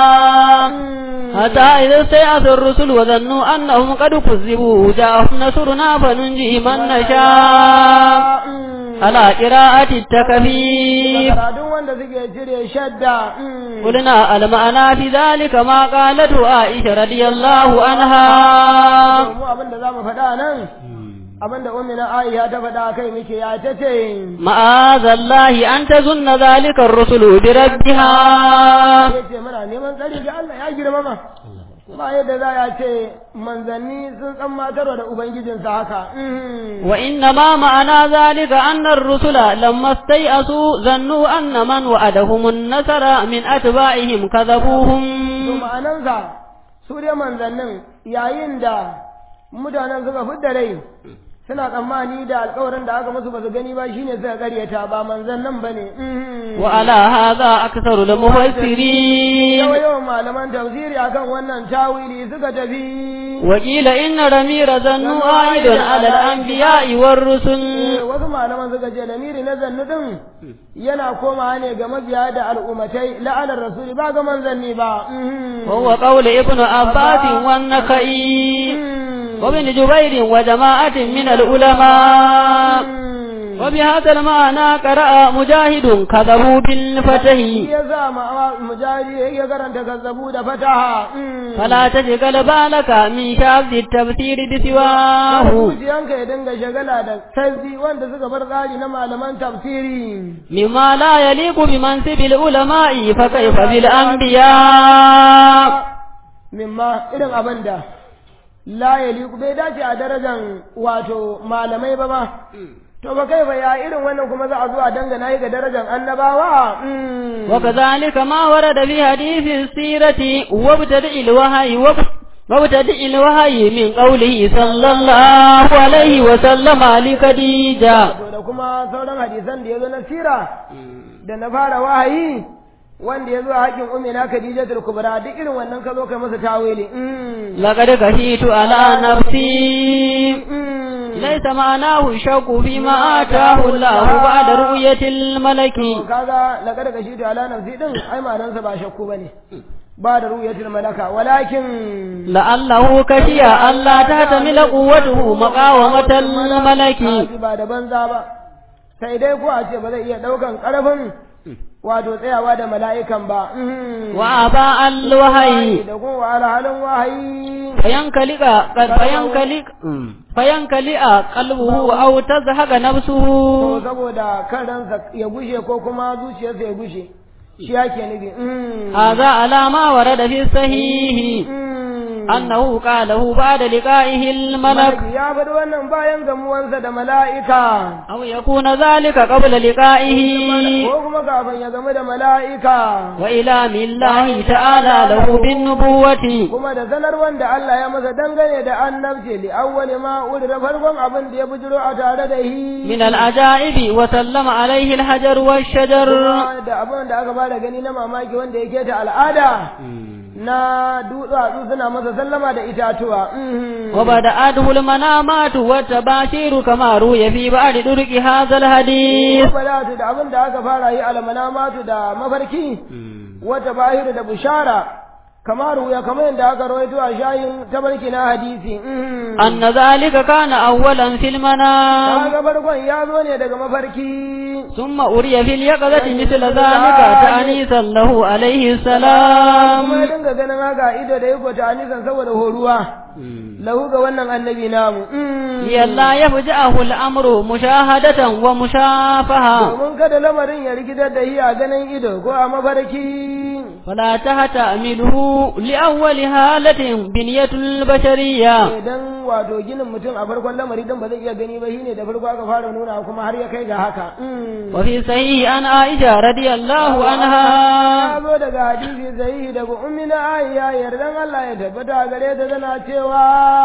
حتى إذا استيأس الرسل وظنوا أنهم قد كذبوا جاءهم نصرنا فننجي من نشاء على قراءة التكفيف karatun wanda suke cire shadda قلنا المعنى في ذلك ما قالته عائشة رضي الله عنها mu abin da za mu faɗa nan abin da umina aisha ta faɗa kai muke ya ta ce معاذ الله أن تظن ذلك الرسل بربها ya ce muna neman tsari ga Allah ya girmama ba yadda za a ce manzanni sun tsammatarwa da ubangijinsa haka وإنما معنى ذلك أن الرسل لما استيأسوا ظنوا أن من وعدهم النصر من أتباعهم to كذبوهم ma'anansa su dai manzannin yayin da mutanen suka fidda rai suna tsammani da alkawarin da aka musu ba su gani ba shine suka karyata ba manzannin ba ne وعلى هذا أكثر المفسرين yawa yawan malaman tafsiri akan wannan tawili suka tafi وقيل إن رمير ظنوا عائد على الأنبياء والرسل Eh, wasu malaman suka ce lamiri na zannu din yana komawa ne ga mabiya da al'ummatai la'anar rasuli ba ga manzanni ba وهو قول ابن عباس والنخعي وابن جبير وجماعة من العلماء وبهذا المعنى قرأ مجاهد كذبوا بالفتح ya sa ma mujari ya karanta kazzabu da fataha فلا تشغل بالك من شاذ التفسير بسواه zuciyanka ya dinga shagala da sazzi wanda suka bar tsari na malaman tafsiri مما لا يليق بمنصب العلماء فكيف بالأنبياء mimma irin abin da la yaliku bai dace a darajan wato malamai ba ba to ba kai ba ya irin wannan kuma za a zo a dangana yi ga darajan annabawa Mm. وكذلك ما ورد في حديث السيرة وابتدئ الوحي واب- وابتدئ الوحي من قوله صلى الله عليه وسلم لخديجة to da kuma sauran hadisan da ya zo na sira da na fara wahayi wanda ya zo a haƙin umina khadijatul kubra duk irin wannan ka zo kai masa tawili Mm. لقد خشيت على نفسي Mm. ليس معناه الشك فيما آتاه الله بعد رؤية الملك To kaga laqad kashitu ala nafsi din ai ma'anarsa ba shakku bane ba da ru'yatul malaka walakin لعله كشي ألا تحتمل قوته مقاومة الملك Haji ba da banza ba sai dai ko a ce ba zai iya daukan karfin wato tsayawa da mala'ikan ba Mhm. وأباء الوحي da kuma halin wahayi فينكلئ فينكلئ فينكلئ قلبه أو تزهق to نفسه saboda kan ransa ya gushe ko kuma zuciyarsa ya gushe shi yake nufi Mhm. هذا على ما ورد في الصحيح Mhm. أنه قاله بعد لقائه الملك Malaki ya faɗi wannan bayan gamuwansa da mala'ika أو يكون ذلك قبل لقائه ko kuma kafin ya gamu da mala'ika وإلام الله تعالى له بالنبوة kuma da sanar wanda Allah ya masa dangane da annabci li awwali ma da farkon abin da ya bujiro a tare da hi من العجائب وسلم عليه الحجر والشجر kuma da abin da aka bada gani na mamaki wanda yake ta al'ada na dutsatsu suna masa sallama da itatuwa Mhm. وبدأته المنامات والتباشير كما روي في بعض طرق هذا الحديث Balatu da abin da aka fara yi almanamatu da mafarki wata bahiru da bushara kamar wuya kamar yadda aka rawaito a shayin tabarki na hadisi Mhm. أن ذلك كان أولا في المنام kaga farkon ya zo ne daga mafarki ثم أري في اليقظة مثل ذلك تأنيسا له عليه kuma ya السلام dinga ganin haka ido da yako ta anisan saboda horuwa lahu ga wannan annabi namu Mm. لئلا يفجأه الأمر مشاهدة ومشافهة domin kada lamarin ya rikitar da shi a ganin ido ko a mafarki فلا تهتأمله لأول هالة بنية البشرية idan wato ginin mutum a farkon lamari din ba zai iya gani ba shine da farko aka fara nuna kuma har ya kai ga haka Mm. وفي صحيح عن عائشة رضي الله عنها ya zo daga hadisi sahihi daga ummina Aisha yardan Allah ya tabbata gare ta tana cewa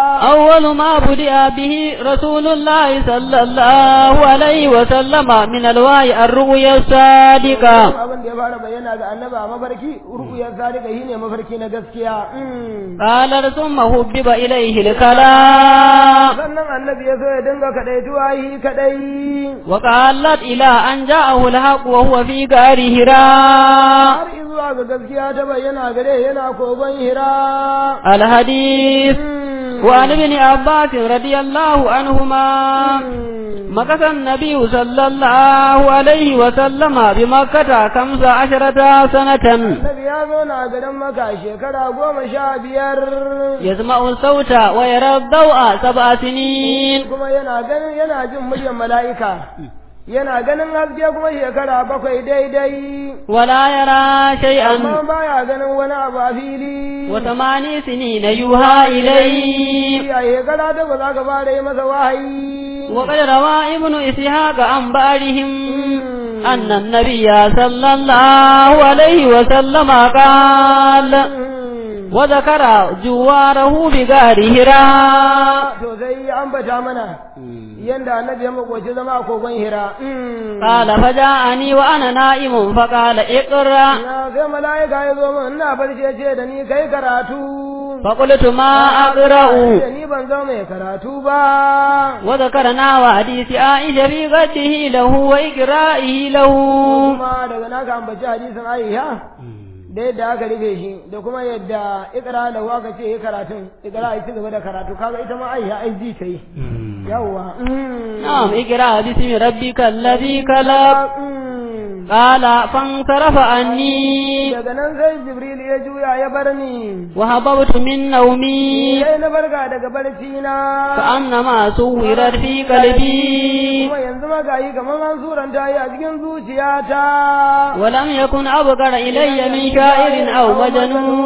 أول ما بدأ به رسول الله صلى الله عليه وسلم من الوحي الرؤيا الصادقة abin da ya fara bayyana ga annaba a mafarki rukuyar sadika shine mafarki na gaskiya Mm. قال ثم حبب إليه الكلام sannan annabi ya so ya dinga kadaituwa yi kadai وقالت إلى أن جاءه الحق وهو في غار هراء har izuwa ga gaskiya ta bayyana gare yana kogon hira الحديث وعن ابن عباس رضي الله عنهما مكث النبي صلى الله عليه وسلم بمكة خمس عشرة سنة annabi ya zauna a garin maka shekara goma sha biyar يسمع الصوت ويرى الضوء سبع سنين kuma yana ganin yana jin muryar mala'ika yana ganin haske kuma shekara bakwai daidai ولا يرى شيئا amma baya ganin wani abu a fili وثماني سنين يوحى إليه a shekara ta ba za ka fara yi masa wahayi وقد روى ابن إسحاق عن بعضهم أن النبي صلى الله عليه وسلم قال وذكر جواره بغار هراء to sai ya ambata mana yanda annabi ya makoci zama a kogon hira قال فجاءني وأنا نائم فقال اقرأ na sai mala'ika ya zo min ina barci ya ce da ni kai karatu فقلت ما أقرأ da ni ban zama mai karatu ba وذكرنا وحديث عائشة في غده له وإقرائه له kuma daga naka ambaci hadisin Aisha da yadda aka rufe shi da kuma yadda ikra da aka ce yi karatun ikra ya ci gaba da karatu kaga ita ma Aisha ai ji ta yi yawwa نعم اقرأ باسم ربك الذي خلق قال فانصرف عني daga nan sai Jibril ya juya ya bar ni وهببت من نومي sai na barka daga barci na كأنما صورت في قلبي kuma yanzu ma gayi kamar an suranta yi a cikin zuciyata ولم يكن أبقر إلي من شاعر أو مجنون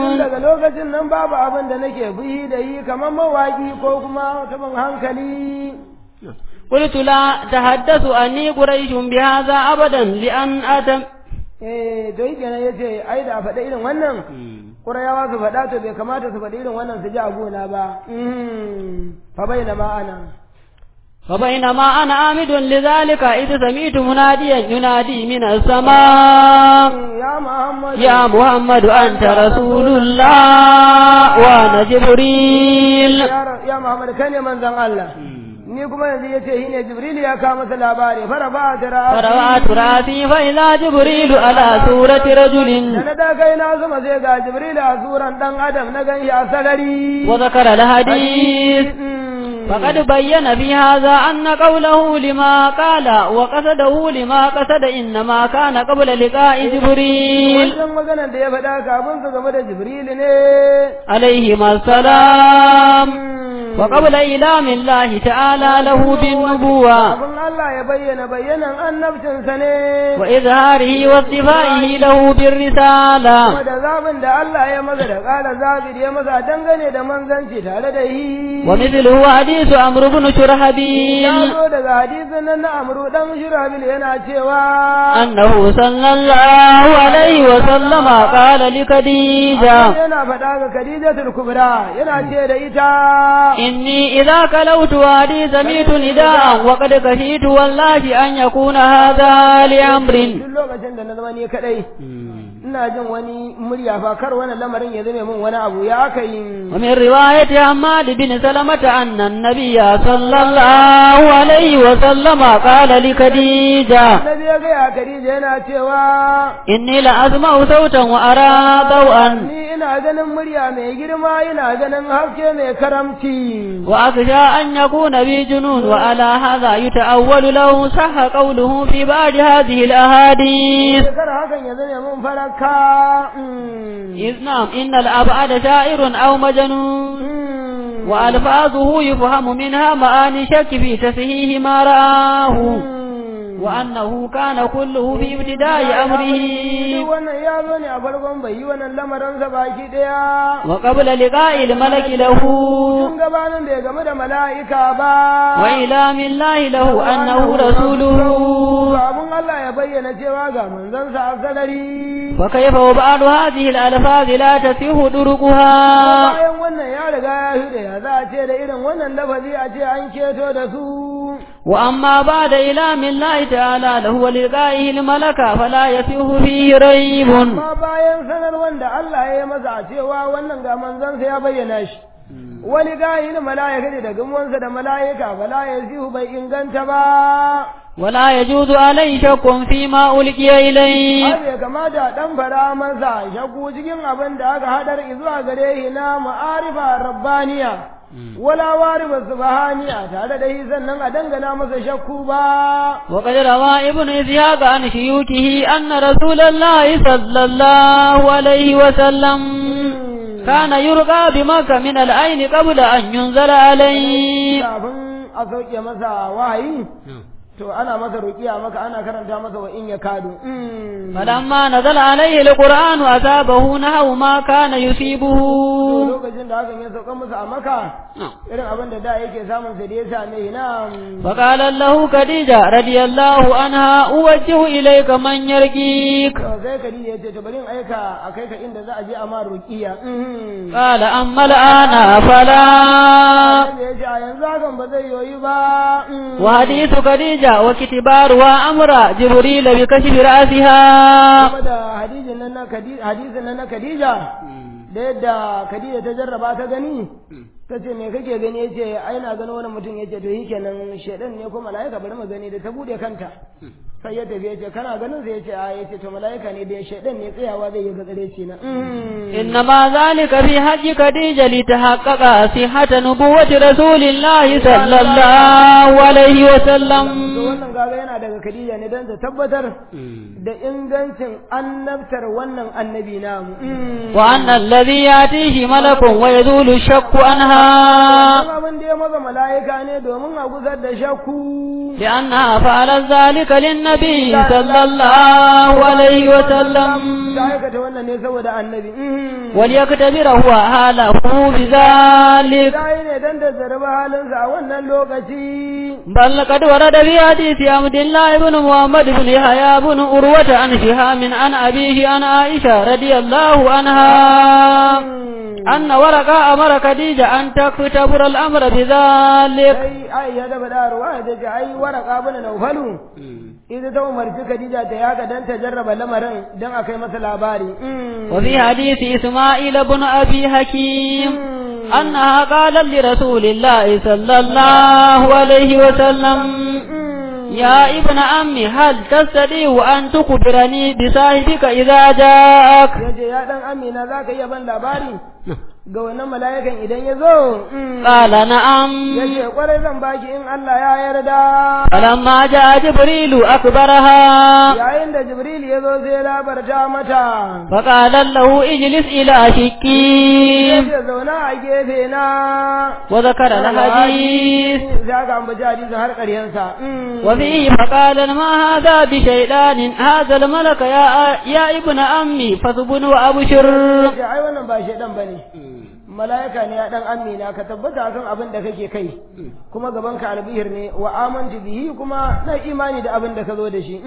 daga lokacin nan babu abin da nake fuhi da yi kamar mawaki ko kuma mutumin hankali قلت لا تحدث أني قريش بهذا أبدا لأن أتم eh to yake ne yace ai da a faɗa irin wannan Ƙurayawa su faɗa to bai kamata su faɗi irin wannan su ji a gona ba fa baina ma ana فبينما أنا عامد لذلك إذ سمعت مناديا ينادي من السماء ya Muhammad يا محمد أنت رسول الله وأنا جبريل ya Ra- ya Muhammad kai ne manzon Allah ni kuma yanzu yace shi ne Jibril ya kawo masa labari fara ba ta فرفعت رأسي فإذا جبريل على سورة da رجل na da kai na zuma sai ga Jibril a suran dan Adam na gan shi a sagari وذكر الحديث فقد بين في هذا أن قوله لما قال وقصده لما قصد إنما كان قبل لقاء جبريل wancan maganar da ya faɗa kafin su game da Jibril ne عليهما السلام وقبل إيلام الله تعالى له بالنبوة kafin Allah ya bayyana bayyanan annabcinsa ne وإظهاره واصطفائه له بالرسالة kuma da zaɓin da Allah ya maza da ƙara zaɓi da ya maza dangane da manzanci tare da yi ومثله حديث عمرو بن ya شرحبيل zo daga hadisin nan na amru dan shirabil yana cewa أنه صلى الله عليه وسلم قال لخديجة yana faɗa ga Khadijatul Kubra yana ce da ita إني إذا كلوت وادي سميت نداء وقد كشيت والله أن يكون هذا لأمر duk lokacin da na zama ni kadai ina jin wani murya fa kar wannan lamarin ya zame min wani abu ya aka yi ومن رواية حماد بن سلمة أن النبي صلى الله عليه وسلم قال لخديجة Annabi ya gaya Khadija yana cewa إني لأسمع صوتا وأرى ضوءا ni ina ganin murya mai girma ina ganin haske mai karamci وأخشى أن يكون بي جنون وعلى هذا يتأول له صح قوله في بعض هذه الأحاديث kar hakan ya zame min faraka mm. إذ نعم إن الأبعد شاعر أو مجنون Mm. وألفاظه يفهم منها معاني شك في تصحيح ما رآه Mm. وأنه كان كله في ابتداء Duk أمره wannan ya zo ne a farkon bai yi wannan lamarinsa baki ɗaya. وقبل لقاء الملك له Tun gabanin bai game da mala'ika ba. وإلام الله له أنه رسوله Abun Allah ya bayyana cewa ga manzansa a sarari. وكيف وبعض هذه الألفاظ لا تصح طرقها Bayan wannan ya riga ya hude ya za a ce da irin wannan lafazi a ce an keto da su. وأما بعد إلام الله تعالى له ولقائه الملك فلا يصح فيه ريب Amma bayan sanar wanda Allah ya yi masa a cewa wannan ga manzansa ya bayyana shi. Wani gayin mala'ika ne da gamuwansa da mala'ika bala ya zihu bai inganta ba. ولا يجوز عليه شك فيما ألقي إليه Har bai kamata a ɗan fara masa shakku cikin abin da aka haɗar zuwa gare shi na ma'arifa rabbaniya. Wala warifa subhaniya tare da shi sannan a dangana masa shakku ba. وقد روى ابن إسحاق عن شيوخه أن رسول الله صلى الله عليه وسلم كان يرقى بمكة من العين قبل أن ينزل عليه Kafin a sauke masa wahayi, to ana masa ruƙiya maka ana karanta masa wa in ya kadu. فلما نزل عليه القرآن أصابه نحو ما كان يصيبه Lokacin da hakan ya sauka masa a maka, irin abin da da yake samun sa da ya same shi na فقال له خديجة رضي الله عنها أوجه إليك من يرقيك to sai Khadija ya ce to bari in aika a kai ka inda za a je a ma ruqiya قال أما الآن فلا Annabi ya ce a yanzu hakan ba zai yoyi ba وحديث خديجة وكتبار وأمر جبريل بكشف رأسها kuma da hadisin nan na Khadija hadisin nan na Khadija da yadda Khadija ta jarraba ta gani ta ce me kake gani yace ai na gano wani mutum yace to shikenan shedan ne ko malaika bari mu gani da ta bude kanta sai ya tafi yace kana ganin sai yace a yace to malaika ne da shedan ne tsayawa zai yi gatsare ce na إنما ذلك في حج خديجة لتحقق صحة نبوة رسول الله صلى الله عليه to وسلم wannan gaga yana daga Khadija ne don ta tabbatar da ingancin annabtar wannan annabi namu وأن الذي يأتيه ملك ويزول الشك عنها Kuma abin da ya maza mala'ika ne domin a gusar da shakku لأنها فعلت ذلك للنبي للنبي صلى الله عليه وسلم ta aikata wannan ne saboda annabi وليختبر هو حاله بذلك ta yi ne dan da zarba halinsa a wannan lokaci بل قد ورد في حديث عبد الله بن محمد بن يحيى بن أروة عن شهام عن أبيه عن عائشة رضي الله عنها أن ورقة أمر خديجة أن تكتبر الأمر بذلك sai ai ya da bada ruwa da ce ai waraka bana naufalu idan ta umarci Khadija ta yaga dan ta jarraba lamarin dan a kai masa labari وفي حديث إسماعيل بن أبي حكيم أنها قالت لرسول الله صلى الله عليه وسلم يا ابن عمي هل تستطيع أن تخبرني بصاحبك إذا جاءك yace ya dan amina zaka iya ban labari ga wannan mala'ikan idan ya zo قال نعم yace kwarai zan baki in Allah ya yarda فلما جاء جبريل أخبرها yayin da Jibril ya zo sai ya labarta mata فقال له اجلس إلى شكي yace zauna a gefe na وذكر الحديث sai aka ambaci hadisin har ƙaryansa وفيه فقال ما هذا بشيطان هذا الملك يا, يا ابن أمي فثبن وأبشر ce ai wannan ba shaidan bane mala'ika ne ya dan amina ka tabbata kan abin da kake kai kuma gaban ka albihir ne wa amantu bihi kuma na imani da abin da ka zo da shi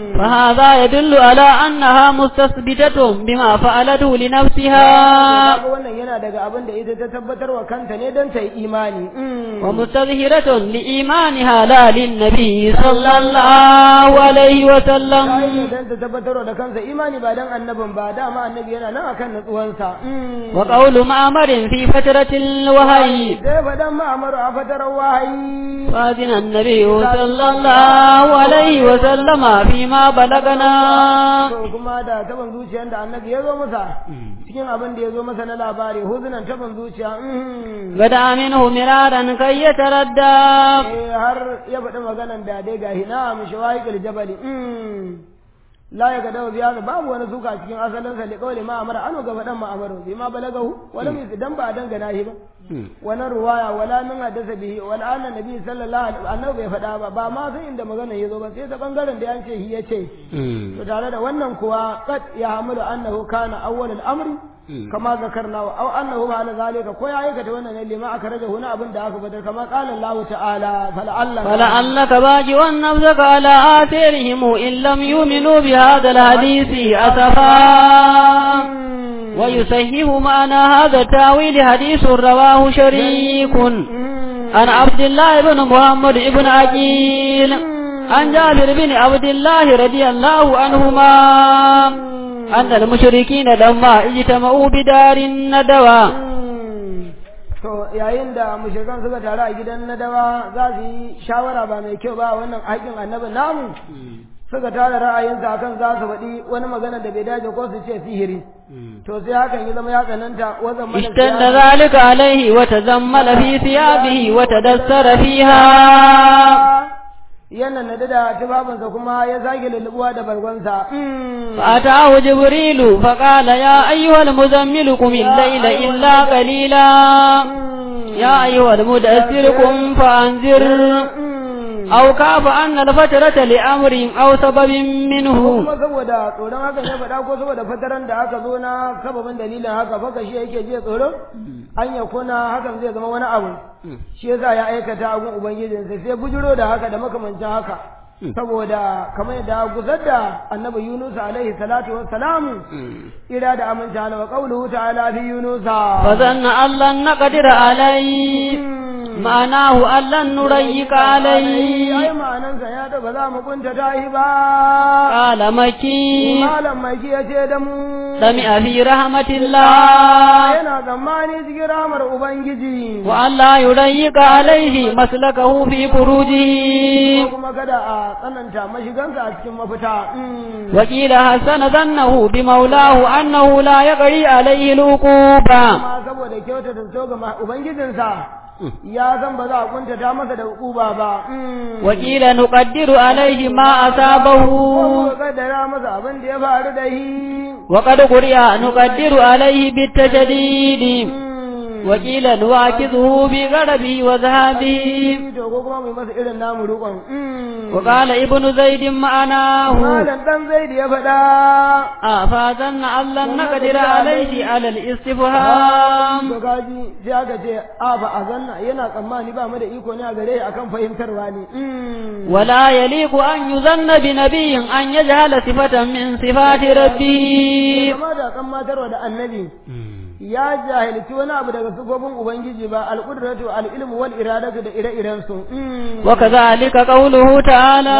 فهذا يدل على أنها مستثبتة بما فعلته لنفسها kaga wannan yana daga abin da ita ta tabbatar wa kanta ne don ta yi imani ومستظهرة لإيمانها لا للنبي صلى الله عليه ta وسلم yi don ta tabbatar da kansa imani ba dan annabin ba dama annabi yana nan akan natsuwansa وقول معمر في فترة الوحي sai faɗan ma'amaru a fatarar wahayi فأذن النبي صلى الله عليه وسلم فيما بلغنا to kuma da taban zuciyar da annabi ya zo masa cikin abin da ya zo masa na labari huzunan taban zuciya mm. بدا منه مرارا كي يتردى eh har ya faɗi maganan da dai ga hina mu shawaikul jabali mm. la ya gadawa biya babu wani suka cikin asalin sa liqawli ma amara anu ga faɗan ma amaru bi ma balagahu wala mi dan ba dangana shi ba wani ruwaya wala min hadasa bihi wala anna nabi sallallahu alaihi wasallam bai faɗa ba ba ma sai inda magana ya zo ba sai ta bangaren da yance shi yace to tare da wannan kuwa qad ya hamilu annahu kana awwal al-amri kama zakarna wa aw annahu ma ala zalika ko ya aikata wannan ne lima aka raja huna abin da aka fadar kama qala Allah ta'ala fala'alla فلعلك باجع نفسك على آثارهم إن لم يؤمنوا بهذا الحديث أسفا ويصحح معنى هذا التاويل حديث رواه شريك عن عبد الله بن محمد بن عقيل عن جابر بن عبد الله رضي الله عنهما أن المشركين لما اجتمعوا بدار الندوة to yayin da mushrikan suka taru a gidan nadawa za su yi shawara ba mai kyau ba wannan haƙin annabi namu suka tara ra'ayinsa akan za su faɗi wani magana da bai dace ko su ce sihiri to sai hakan ya zama ya tsananta wazan mana اشتد ذلك عليه وتزمل في ثيابه وتدثر فيها yana nade da tufafinsa kuma ya zage lullubuwa da bargonsa فأتاه جبريل فقال يا أيها المزمل قم الليل إلا قليلا يا أيها المدثر قم فأنذر أو كاف أن الفترة لأمر أو سبب منه kuma saboda tsoron hakan ya faɗa ko saboda fataran da aka zo na sababin dalilin haka faka shi yake je tsoro an ya kuna hakan zai zama wani abu shi yasa ya aikata abun ubangijinsa sai bujiro da haka da makamancin haka saboda kamar yadda gusar da annabi Yunus alaihi salatu wassalamu ira da aminci ala wa qawluhu ta'ala fi Yunus فظن أن لن نقدر عليه معناه أن لن نريق عليه ai ma'anansa ya da ba za mu kunta tahi ba قال مكي malam mai ya ce da mu سمع في رحمة الله yana tsammani cikin ramar ubangiji وأن لا يضيق عليه مسلكه في خروجه ko kuma kada a tsananta mashigansa a cikin mafita وقيل حسن ظنه بمولاه أنه لا يقري عليه العقوبة amma saboda kyauta da so ga ma- ubangijinsa ya san ba za a kuntata masa da hukuma ba وقيل نقدر عليه ما ko أصابه kuma kaddara masa abin da ya faru da shi وقد قرئ نقدر عليه بالتشديد وقيل نواكذه بغربه وذهابه to ko kuma mai masa irin namu rukon وقال ابن زيد معناه malam dan zaid ya faɗa أفاظن أن لن نقدر عليه على الاستفهام to gaji sai aka ce a ba a zanna yana tsammani ba mu da iko ne a gare akan fahimtarwa ne ولا يليق أن يظن بنبي أن يجهل صفة من صفات ربه kama da tsammatarwa da annabi ya jahilci wani abu daga sifofin ubangiji ba al-qudratu al-ilmu wal iradatu da ire-iren su وكذلك قوله تعالى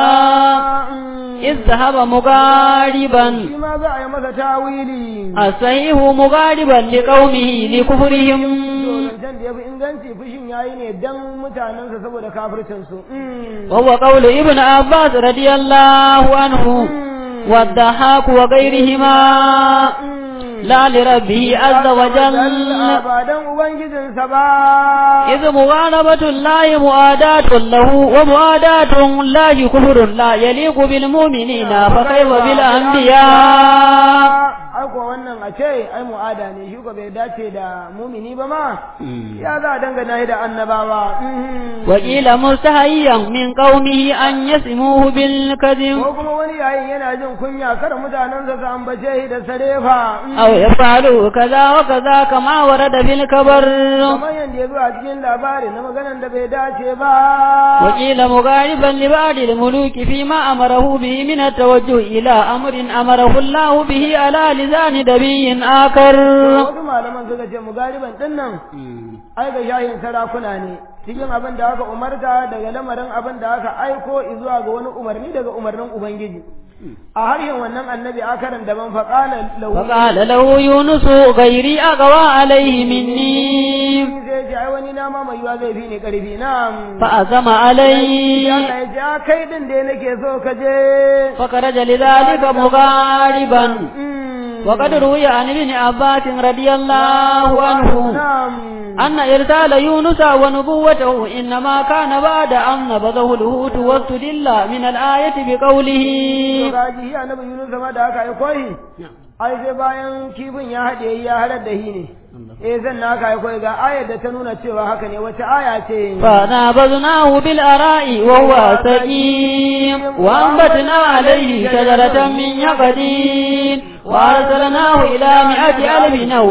إذ ذهب مغاربا shi ma za a yi masa tawili الصحيح مغاربا لقومه لكفرهم zancen da ya fi inganci fushin yayi ne dan mutanensa saboda kafircinsu وهو قول ابن عباس رضي الله عنه والضحاك وغيرهما لا لربه عز وجل ba dan ubangijinsa ba إذ مغالبة الله مؤاداة له ومؤاداة الله كفر لا يليق بالمؤمنين فكيف بالأنبياء ai ko wannan a ce ai mu'ada ne shi ko bai dace da mumini ba ma ya za a dangana shi da annabawa وقيل مستحيا من قومه أن يسموه بالكذب ko kuma wani yayin yana jin kunya kar mutanensa su ambace shi da sarefa أو يفعلوا كذا وكذا كما ورد في الكبر kamar yadda ya zo a cikin labari na maganan da bai dace ba وقيل مغاربا لبعض الملوك فيما أمره به من التوجه إلى أمر أمره الله به على لسان نبي آخر wasu malaman suka ce mugariban din nan ai ga shahin sarakuna ne cikin abin da aka umarta daga lamarin abin da aka aiko zuwa ga wani umarni daga umarnin ubangiji a harshen wannan annabi akaran daban faƙala lahu فقال له يونس غيري أقوى عليه مني sai ce ai wani na ma mai yiwa zai fi ni ƙarfi na فأزم ya عليه ya ce a kai din da nake so ka je فخرج لذلك مغاربا Mm. وقد روي عن ابن عباس رضي الله عنه na'am أن إرسال يونس ونبوته إنما كان بعد أن نبذه الهوت واستدل من الآية بقوله to gaji shi annabi Yunus ma da aka aiko shi ai sai bayan kifin ya haɗe ya halar da shi ne eh zan na aka aiko ga ayar da ta nuna cewa haka ne wace aya ce فنابذناه بالأراء وهو سقيم وأنبتنا عليه شجرة من يقدين وأرسلناه إلى مئة ألف أو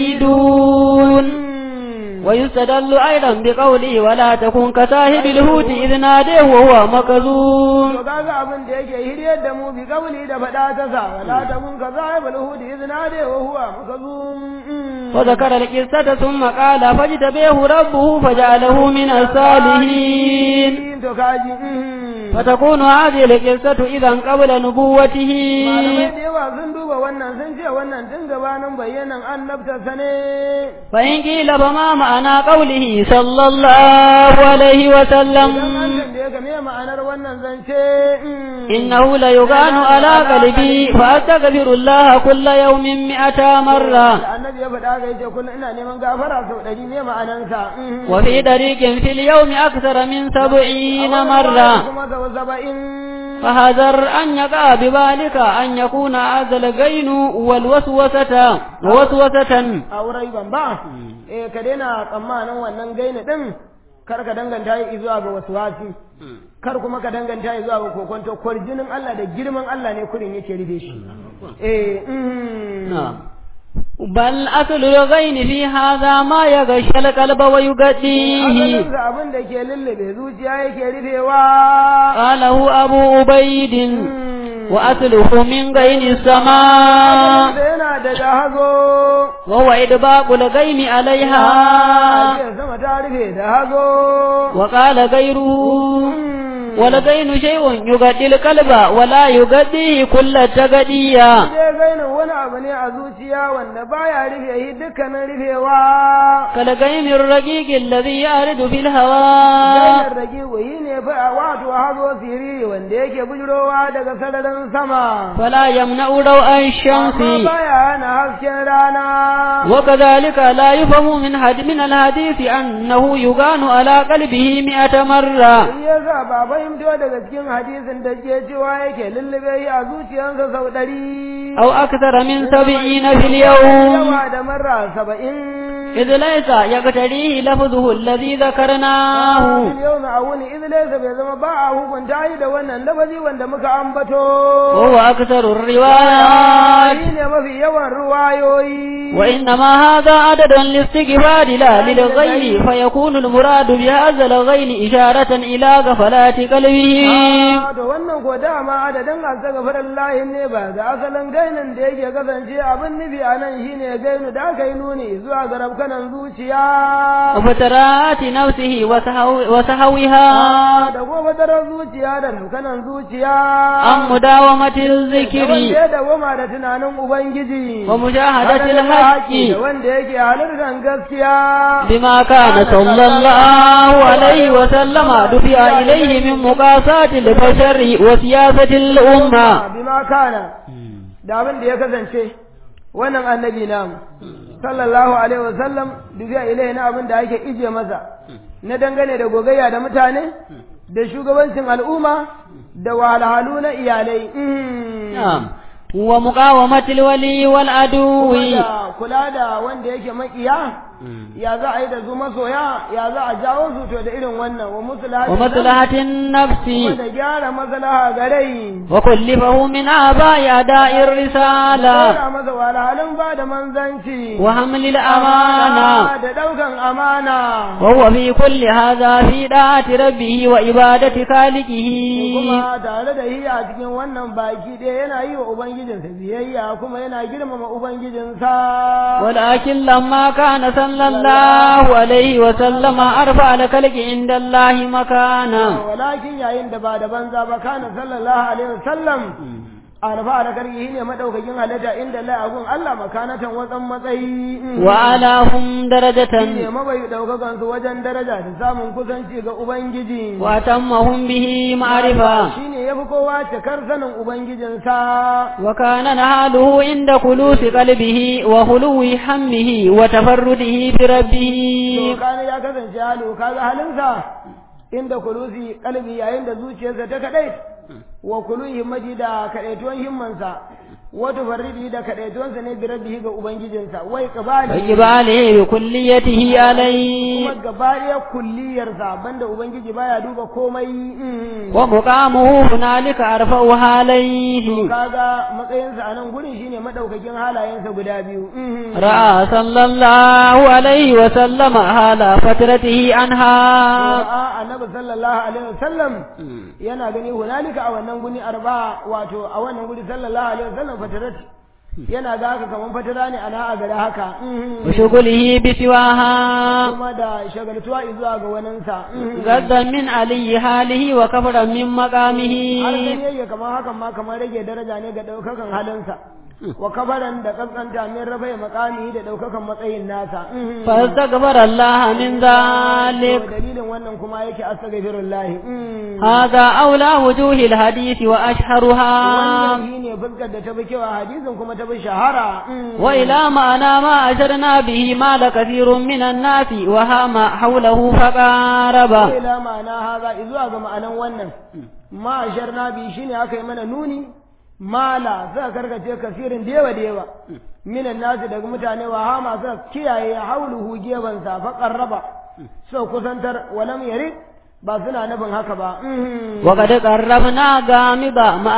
يزيدون ويستدل أيضا بقوله ولا تكن كصاحب الهوت إذ ناديه وهو مكذوب to kaga abin da yake hiryar da mu bi kauli da faɗa ta sa wala ta kun ka zahibul hudi izna da wa huwa makazum وذكر القصة ثم قال فاجتبيه ربه فجعله من الصالحين to kaji فتكون هذه القصة إذا قبل نبوته malamai da yawa sun duba wannan sun ce wannan tun gabanin bayyanan annabta sane فإن قيل فما معنى قوله صلى الله عليه idan an وسلم tambaye ka me ma'anar wannan zance إنه ليغان على قلبي فأستغفر الله كل يوم مئة مرة da annabi ya faɗa ga yace kullum ina neman gafara sau ɗari ne ma'anansa وفي طريق في اليوم أكثر من سبعين مرة kuma sau saba'in فحذر أن يقع بذلك أن يكون هذا الغين والوسوسة وسوسة a wurai ban ba eh ka daina tsammanin wannan gaini din kar ka danganta yi zuwa ga wasu wasi kar kuma ka danganta yi zuwa ga kokonto kwarjinin Allah da girman Allah ne kurin yake rufe shi eh mm. نعم بل أصل الغين في هذا ما يغشى القلب ويغطيه asalinsa abin da ke lullube zuciya yake rufewa قاله أبو عبيد وأصله من غين السماء da yana da jahazo وهو إدباق الغين عليها ce sama ta rufe da hazo وقال غيره والغين شيء يغطي القلب ولا يغطيه كل التغطية je gainin wani abu ne a zuciya wanda baya rufe yi dukkanin rufewa كالغين الرقيق الذي يعرض في الهواء Jainar rage wayi ne fa a wato hazo siriri wanda yake bujirowa daga sararin sama. فلا يمنع روء الشمس Amma baya hana hasken rana. وكذلك لا يفهم من حد من الحديث أنه يغان على قلبه مئة مرة Shi yasa ba fahimto daga cikin hadisin da ke cewa yake lullube yi a zuciyarsa sau ɗari. أو أكثر من سبعين في اليوم Yawa da marra saba'in. إذ ليس ليس يقتريه لفظه الذي ذكرناه yau na wuni iz laysa bai zama ba a hukunta yi da wannan lafazi wanda muka ambato وهو أكثر الروايات shi ne mafi yawan ruwayoyi وإنما هذا عدد للاستغفار لا للغير فيكون المراد بهذا الغير إشارة إلى غفلات قلبه Ah, to wannan ko dama adadin astaghfirun lahi ne ba ga asalin gainin da yake kasance abin nufi a nan shine gainu da aka yi nuni zuwa ga rabkanan zuciya وفترات نفسه وسهو- وسهوها Ah, da kuma daren zuciya da rabkanan zuciya عن مداومة da الذكر wanda ya dawoma da tunanin ubangiji ومجاهدة Haka da الحق da wanda yake halartar gaskiya بما كان صلى الله عليه وسلم دفع إليه من مقاسات البشر وسياسة الأمة bima kana da abin da ya kasance wannan annabi namu sallallahu alaihi wasallam dubiya ilai na abin da ake ije masa na dangane da gogayya da mutane da shugabancin al'umma da wahalhalu na iyalai Mm. نعم ومقاومة الولي والعدو Kuma da kula da wanda yake makiya ya za a yi da su masoya ya za a jawo su to da irin wannan wa musulhatin ومصلحة النفس kuma da gyara maslaha ga rai وكلفه من آباء أداء الرسالة Kora masa wahalhalun ba da manzanci وحمل الأمانة da daukan amana وهو في كل هذا في طاعة ربه وعبادة خالقه kuma tare da yi a cikin wannan baki ɗaya yana yi wa ubangijinsa biyayya kuma yana girmama ubangijinsa ولكن لما كان صلى الله عليه وسلم أرفع الخلق عند الله مكانا walakin yayin da ba da banza ba kana sallallahu alaihi wasallam arfa da karki ne madaukakin halitta inda Allah agun Allah makanatan watsan matsayi وأعلاهم ne درجة mabai daukakan su wajen daraja da samun kusanci ga ubangiji وأتمهم به معرفة shine yafi kowa cikar sanin ubangijinsa وكان نهاله عند خلوص قلبه وخلو همه وتفرده بربه to kana ya kasance halu kaga halinsa inda kulusi kalbi yayin da zuciyarsa ta kadai wa kulu himmati da kadaituwan himmansa wa tufarridi da kadaituwansa ne bi rabbihi ga ubangijinsa wai qabali وإقباله بكليته عليه kuma gaba ɗaya kulliyarsa banda ubangiji baya duba komai mm. ومقامه هنالك أرفع عليه kaga matsayinsa a nan gurin shine madaukakin halayensa guda biyu mm. رأى صلى الله عليه وسلم حال فترته عنها A'a, annabi sallallahu alaihi wasallam yana gani hunalika a wannan guni arba wato a wannan guri sallallahu alaihi wasallam fatarat yana ga haka kaman fatara ne ana a gare haka mhm. وشغله بسواها kuma da shagaltuwa zuwa ga waninsa mhm. غدا من علي حاله وكفرا من har مقامه gani yake kamar hakan ma kamar rage daraja ne ga daukakan halinsa wa kabaran da kaskanta min rabai makami da daukakan matsayin nasa mhm. فاستغفر الله من To ذلك dalilin wannan kuma yake astaghfirullahi mhm. هذا أولى وجوه الحديث وأشهرها wannan shine fuskar da ta fi kyau a hadisin kuma ta fi shahara mhm. وإلى معنى ما أشرنا به مال كثير من الناس وهام حوله فقارب ila ma'ana haza zuwa ga ma'anan wannan ma sharna bi shine aka yi mana nuni mala suka karkace kasirin da yawa da yawa minan nasu daga mutane wa hama suka kiyaye hauluhu gebansa fa qarraba so kusantar walam yari ba suna nufin haka ba mhm. وقد قربنا غامض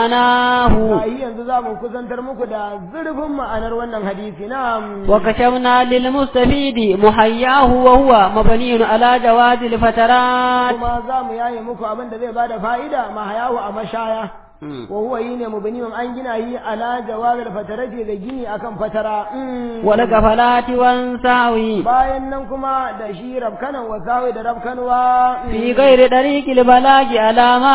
معناه Ai, yanzu za mu kusantar muku da zurfin ma'anar wannan hadisi na وكشفنا للمستفيد محياه وهو مبني على جواز الفترات kuma za mu yaye muku abin da zai bada fa'ida ma hayahu a mashaya wa huwa yine mubniun an gina yi ala jawazil fatarati da gini akan fatara Mm. والغفلات والسهو bayan nan kuma da shi rabkanan wa sawi da rabkanwa في غير طريق البلاغ على ما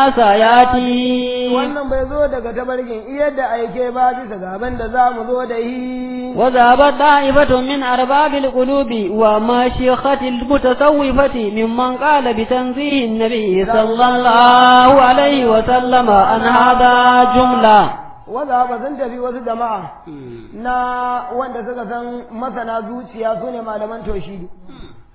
سياتي wannan bai zo daga tabargin iya da aike ba bisa gaban da za mu zo da yi وذهبت طائفة من أرباب القلوب وماشيخة المتصوفة ممن قال بتنزيه النبي صلى الله عليه وسلم عن هذا جملة wadda ba sun tafi wasu jama'a na wanda suka san masana zuciya su ne malaman taushidi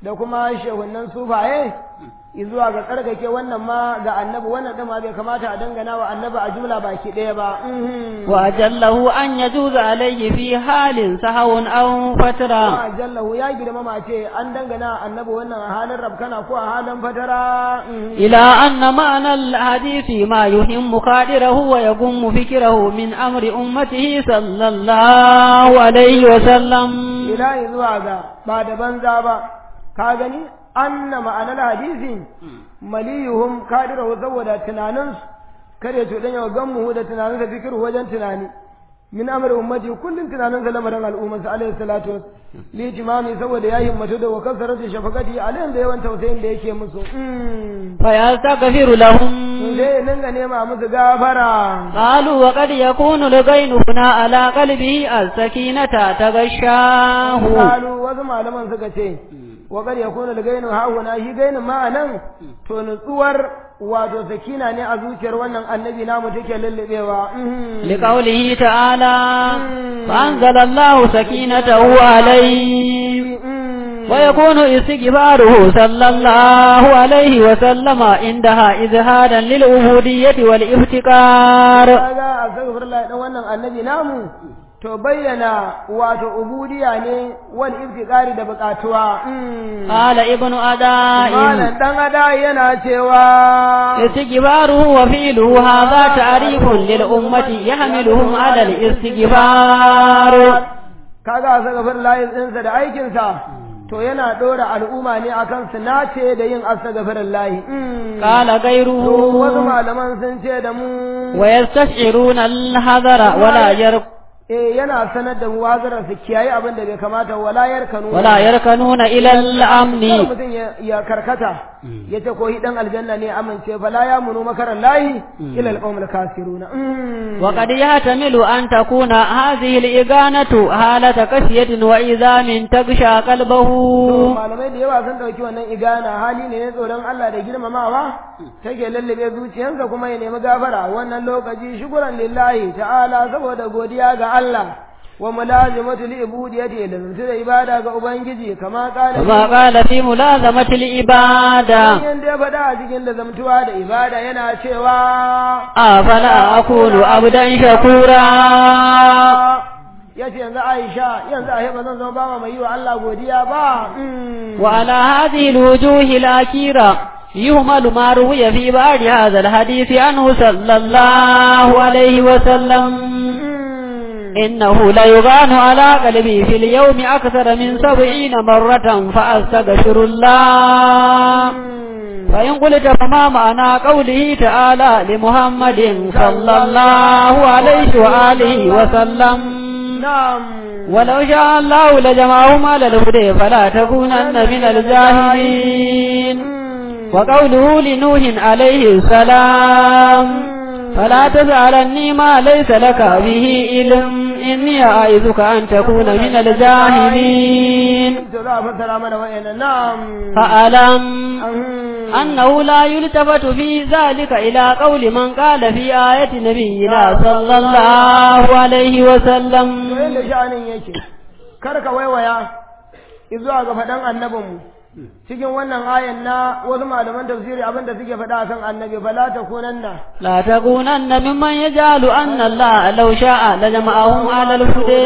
da kuma shehunan sufaye zuwa ga tsarkake wannan ma ga annabi wannan ɗin ma bai kamata a dangana wa annabi a jumla baki ɗaya ba وأجله أن يجوز عليه في حال سهو أو فترة ma jallahu ya girmama ce an dangana annabi wannan a halin rabkana ko a halin fatara إلى أن معنى الحديث ما يهم قادره ويقوم فكره من أمر أمته صلى الله عليه وسلم ilahi zuwa ga ba da banza ba ka gani anna ma'anar hadisi maliyuhum kadirahu saboda tunaninsu kare cuɗanya wa gammu da tunaninsa fikiru wajen tunani min amri ummati kullum tunaninsa lamarin al'ummarsa alaihi salatu was li timami saboda ya himmatu da wa kasaratu shafaqati alaihim da yawan tausayin da yake musu Mm. فيستغفر لهم zai dinga nema musu gafara قالوا وقد يكون الغين هنا على قلبه السكينة تغشاه Kalu wasu malaman suka ce, wa kar ya kuna gainu hauna shi gainin ma'anan to nutsuwar wato sakina ne a zuciyar wannan annabi namu take lullubewa. Mhm. لقوله تعالى فأنزل الله سكينته عليه Mhm. ويكون استغفاره صلى الله عليه وسلم عندها إزهادا للعبودية والافتقار Kaga a astaghfirullah dan wannan annabi namu to bayyana wato ubudiya ne wal iftiqari da bukatuwa. Mhm. قال ابن أداء Malam dan ada yana cewa استغفاره وفعله هذا تعريف للأمة يحملهم على الاستغفار kaga astaghfir layin ɗinsa da aikinsa to yana ɗora al'umma ne akan su nace da yin astaghfir layi قال to wasu غيره malaman sun ce da mu ويستشعرون الحذر ولا يرك eh yana sanar da mu wazarar su kiyaye abin da bai kamata wala yarkanu ولا يركنون إلى Kar الأمن mutum ya- ya karkata ya ce ko dan aljanna ne amince fala ya munu makaran layi ila alqawmil kasiruna Mm. وقد يحتمل أن تكون هذه الإغانة حالة كشية وإذام تغشى قلبه To, malamai da yawa sun ɗauki wannan igana hali ne na tsoron Allah da girmamawa take lallabe zuciyarsa kuma ya nemi gafara wannan lokaci shukuran lillahi ta'ala saboda godiya ga Allah wa mulazimatu li ibudiyati da zuci da ibada ga ubangiji kama kala كما قال في ملازمة العبادة yan da ya faɗa a cikin da zamtuwa da ibada yana cewa أفلا أكون عبدا شكورا ya ce yanzu Aisha yanzu a ba zan zama ba mai yi wa Allah godiya ba Mm. وعلى هذه الوجوه الأخيرة يهمل ما روي في بعض هذا الحديث عنه صلى الله عليه وسلم Mm. إنه ليغان على قلبي في اليوم أكثر من سبعين مرة فأستغفر الله فإن قلت فما معنى قوله تعالى لمحمد صلى الله عليه وآله وسلم نعم ولو شاء الله لجمعهم على الهدى فلا تكونن من الجاهلين وقوله لنوح عليه السلام فلا تسألني ما ليس لك به علم إني أعيذك أن تكون من الجاهلين to za a fassara mana wa'annan na'am فألم Mhm. أنه لا يلتفت في ذلك إلى قول من قال في آية نبينا صلى الله عليه to وسلم yadda sha'anin yake kar ka waiwaya zuwa ga faɗan annabinmu cikin wannan ayan na wasu malaman tafsiri abinda suke faɗa akan annabi fala takunanna لا تكونن ممن يجعل أن الله لو شاء لجمعهم على الهدى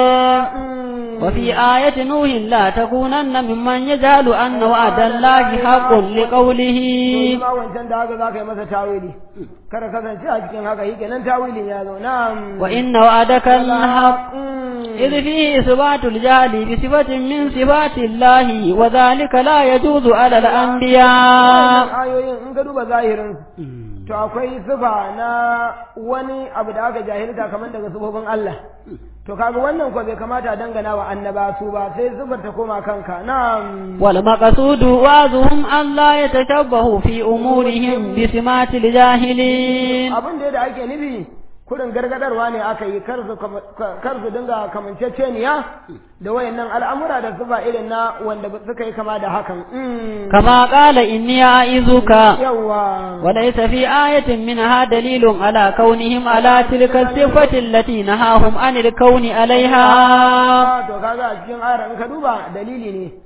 وفي آية نوح لا تكونن ممن يجعل أن وعد الله حق لقوله ma wancan da haka za ka yi masa tawili kada kasance a cikin haka yi kenan tawilin ya zo na'am وإن وعدك الحق Mm. إذ فيه إثبات الجهل بصفة من صفات الله وذلك لا يجوز على الأنبياء Wannan ayoyin in ka duba zahirin to akwai sifa na wani abu da aka jahilta kamar daga sifofin Allah to kaga wannan ko bai kamata a dangana wa annaba su ba sai sifar ta koma kanka na'am والمقصود وعظهم أن لا يتشبهوا في أمورهم بسمات الجاهلين abin da ake nufi kurin gargadarwa ne aka yi kar su kama- kar su dinga kamanceceniya da wayannan al'amura da sifa irin na wanda suka yi kama da hakan Mm. كما قال إني أعيذك yawwa وليس في آية منها دليل على كونهم على تلك الصفة التي نهاهم عن الكون عليها to kaga a cikin ayar in ka duba dalili ne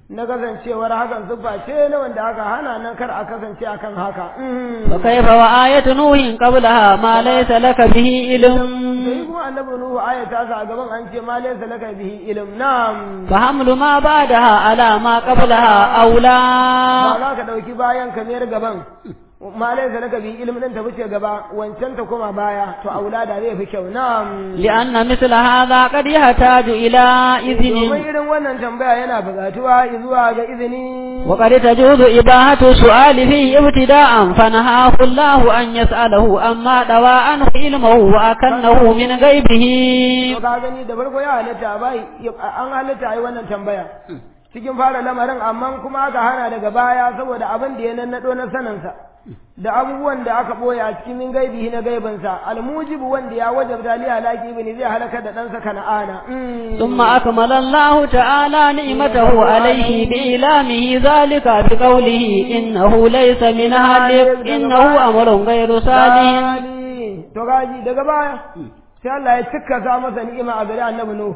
na kasancewar hakan siffa ce na wanda aka hana nan kar a kasance akan haka وكيف وآية نوح قبلها ما ليس لك به علم sai kuma annabi nuhu aya ta sa a gaban an ce ma laysa laka bihi ilm na'am فحمل ما بعدها على ما قبلها ba أولى za ka dauki bayan kamar gaban ma laysa laka bihi ilm din ta fice gaba wancan ta koma baya to aulada zai fi kyau na'am لأن مثل هذا قد يحتاج إلى domin إذن irin wannan tambaya yana buƙatuwa zuwa ga izini وقد تجوز إباحة السؤال فيه ابتداء فنهاه الله أن يسأله أما دوا عنه علمه وأكنه من غيبه to ka gani da farko ya halatta bai an halatta ai wannan tambaya cikin fara lamarin amma kuma aka hana daga baya saboda abin da ya nannado na saninsa da abubuwan da aka boye a cikin min gaibihi na gaibinsa almujibu wanda ya wajabta li halaki ibn zai halaka da ɗansa kana'ana ثم أكمل الله تعالى نعمته عليه بإعلامه ذلك بقوله إنه ليس من أهلك إنه أمر غير صالح Sali. to gaji daga baya sai Allah ya cika sa masa ni'ima a gari annabi Nuhu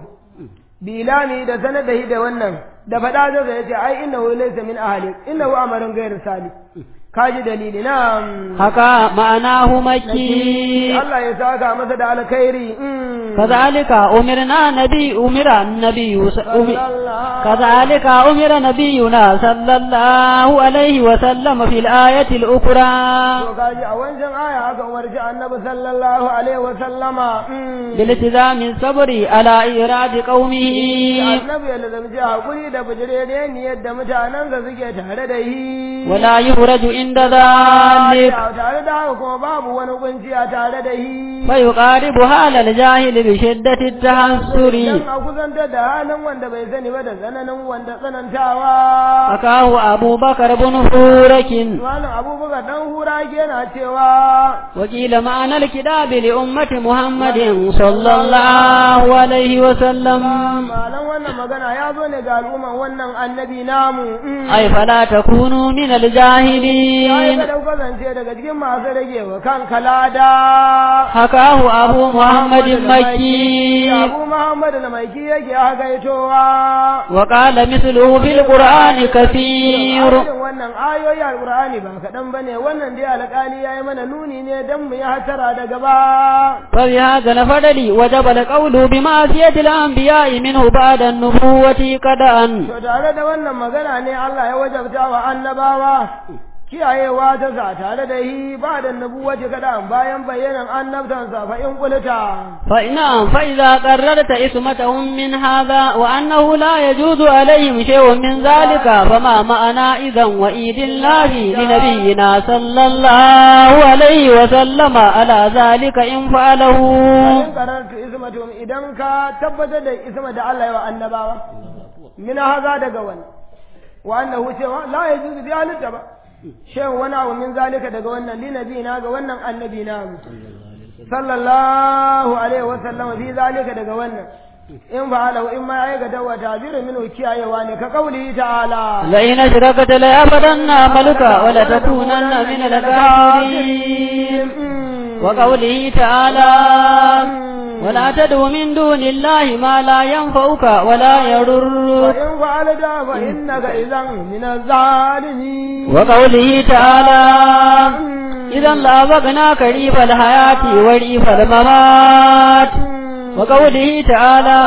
bilani da sanar da shi da wannan da faɗa zai ya ce ai innahu laysa min ahli innahu amarun ghairu salih kaji dalili na haka ma'anahu makki Allah ya saka masa da alkhairi كذلك أمرنا نبي أمر النبي س- أم- كذلك أمر نبينا صلى الله عليه وسلم في الآية الأخرى to kaji a wancan aya aka umarci annabi sallallahu alaihi wa sallama بالتزام الصبر على إيراد قومه annabi ya lazamci hakuri da bijire ne yadda mutanensa suke tare da shi ولا يخرج عند ذلك tare da haka kuma babu wani kunci a tare da shi فيقارب حال الجاهل بشدة التحسر dan a kusantar da halin wanda bai sani ba da tsananin wanda tsanantawa حكاه أبو بكر بن فورك malam abubakar dan hura yana cewa وقيل معنى الكتاب لأمة محمد صلى الله عليه وسلم malam wannan magana ya zo ne ga al'umman wannan annabi namu أي فلا تكونوا من ya yi الجاهلين ka dauka zance daga cikin masu rage wa kan kalada حكاه أبو محمد المكي abu muhammad na maiki yake hagaitowa وقال مثله في القرآن كثير irin wannan ayoyi alqur'ani ba kaɗan bane wannan dai alƙali ya yi mana nuni ne don mu yi hatara da gaba فبهذا الفضل وجب القول بمعصية الأنبياء منه بعد النبوة قدأا To tare da wannan magana ne Allah ya wajabta wa annabawa kiyayewa ta sa tare da yi ba da nubuwaci kada bayan bayyanan annabtansa fa in kulta. فإن فإذا قررت اسمتهم من هذا وأنه لا يجوز عليهم شيء من ذلك فما معنى إذا وإيد الله لنبينا صلى الله عليه وسلم على ذلك إن فعله In karartu ismatum idan ka tabbatar da isma da Allah ya wa annabawa min haza daga wani wa annahu cewa la yajuzu bi halitta ba shan wani abu min zalika daga wannan linabi na ga wannan annabi na sallallahu alaihi wa sallam fi zalika daga wannan in fa'alahu in ma aikata wa tabiru minhu kiyayewa ne ka kauli ta'ala لئن أشركت ليعبدن عملك ولتكونن من الكافرين وقوله تعالى ولا تدع من دون الله ما لا ينفعك ولا يضرك وإن فعلت فإنك إذا من الظالمين وقوله تعالى إذا لأذقناك ريف الحياة وريف الممات وقوله تعالى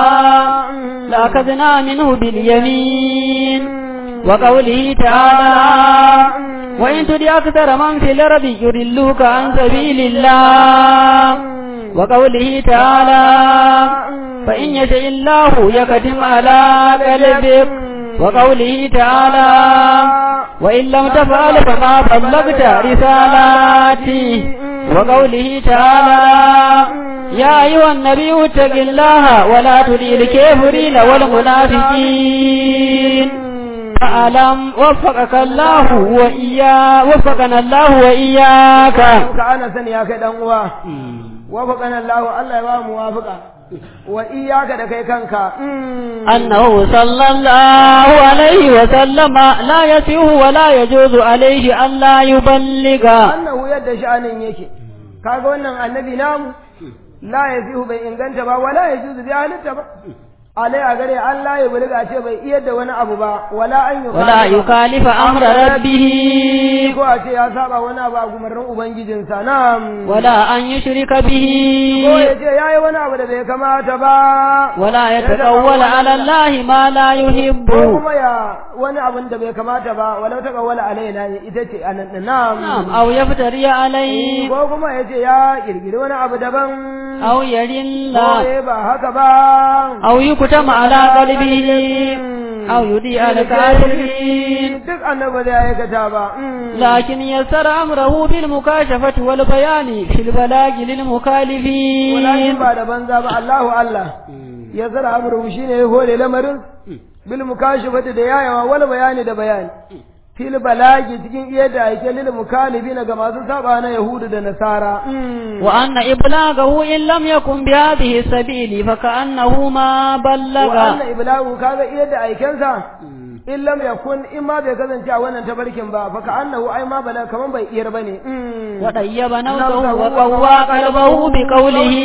لأخذنا منه باليمين وقوله تعالى وإن تدع أكثر من في الأرض يضلوك عن سبيل الله وقوله تعالى فإن يشاء الله يكتم على قلبك وقوله تعالى وإن لم تفعل فما بلغت رسالاتي وقوله تعالى يا أيها النبي اتق الله ولا تطع الكافرين والمنافقين فألم وفقك الله وإياه وفقنا الله وإياك ka ana sani ya kai dan uwa wafaqana Allah Allah ya ba mu wafaqa wa iyyaka da kai kanka أنه صلى الله عليه وسلم لا يسيه ولا يجوز عليه أن لا يبلغ annahu yadda sha'anin yake kaga wannan annabi namu la yazihu bai inganta ba wala yajuzu bi halitta ba alai a gare Allah ya bulga ce bai iya da wani abu ba wala an yi ولا يخالف أمر ربه ko a ce ya saba wani abu a gumarin ubangijinsa na ولا أن يشرك به ko ya ce ya yi wani abu da bai kamata ba ولا يتقول على الله ما لا يحب ko kuma ya wani abin da bai kamata ba walau ta kawala alaina ne ita ce anan din نعم na'am أو يفتري عليه ko kuma ya ce ya kirkiri wani abu daban أو يرل ko ya ba haka ba أو يكتم على قلبه أو يضيء الكافرين duk annabi zai aikata ba لكن يسر أمره بالمكاشفة والبيان في البلاغ للمخالفين walakin ba da banza ba Allahu Allah ya zara amru shine ya hore lamarin bil mukashifati da yayawa wal bayani da bayani fil balagi cikin iya da ake lil mukalibina ga masu saba na yahudu da nasara وأن إبلاغه إن لم يكن بهذه السبيل فكأنه ما wa بلغ anna iblagu kaga iya da aikensa in lam yakun in ma bai kasance a wannan tabarkin ba fa ka annahu ai ma bala kaman bai iyar bane وطيب نفسه وقوى قلبه بقوله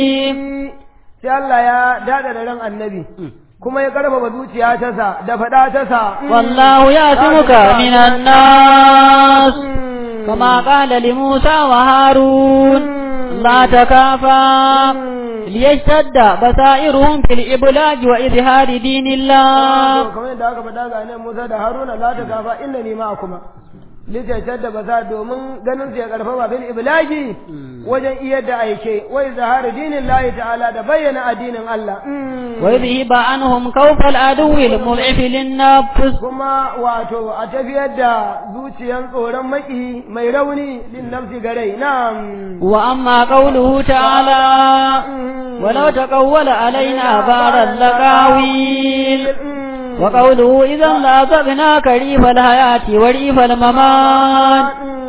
sai Allah ya dada da ran annabi kuma ya karfafa zuciya ta sa da fada ta sa والله يأتمك من الناس كما قال لموسى وهارون لا تكافا ليشتد بصائرهم في الإبلاغ وإظهار دين الله kamar yadda aka faɗa ga nan Musa da Haruna la ta gafa inna ni ma kuma litaitar da basa domin ganin su ya karfafa bil iblagi wajen iya da aike wai zahara dinin lahi ta'ala da bayyana addinin Allah ويذهب عنهم خوف العدو المضعف للنفس kuma wato a tafiyar da zuciyan tsoron maki mai rauni lin nafsi garai na'am وأما قوله تعالى ولو تقول علينا بعض اللقاويل وقوله إذا لأذقناك ريف الحياة وريف الممات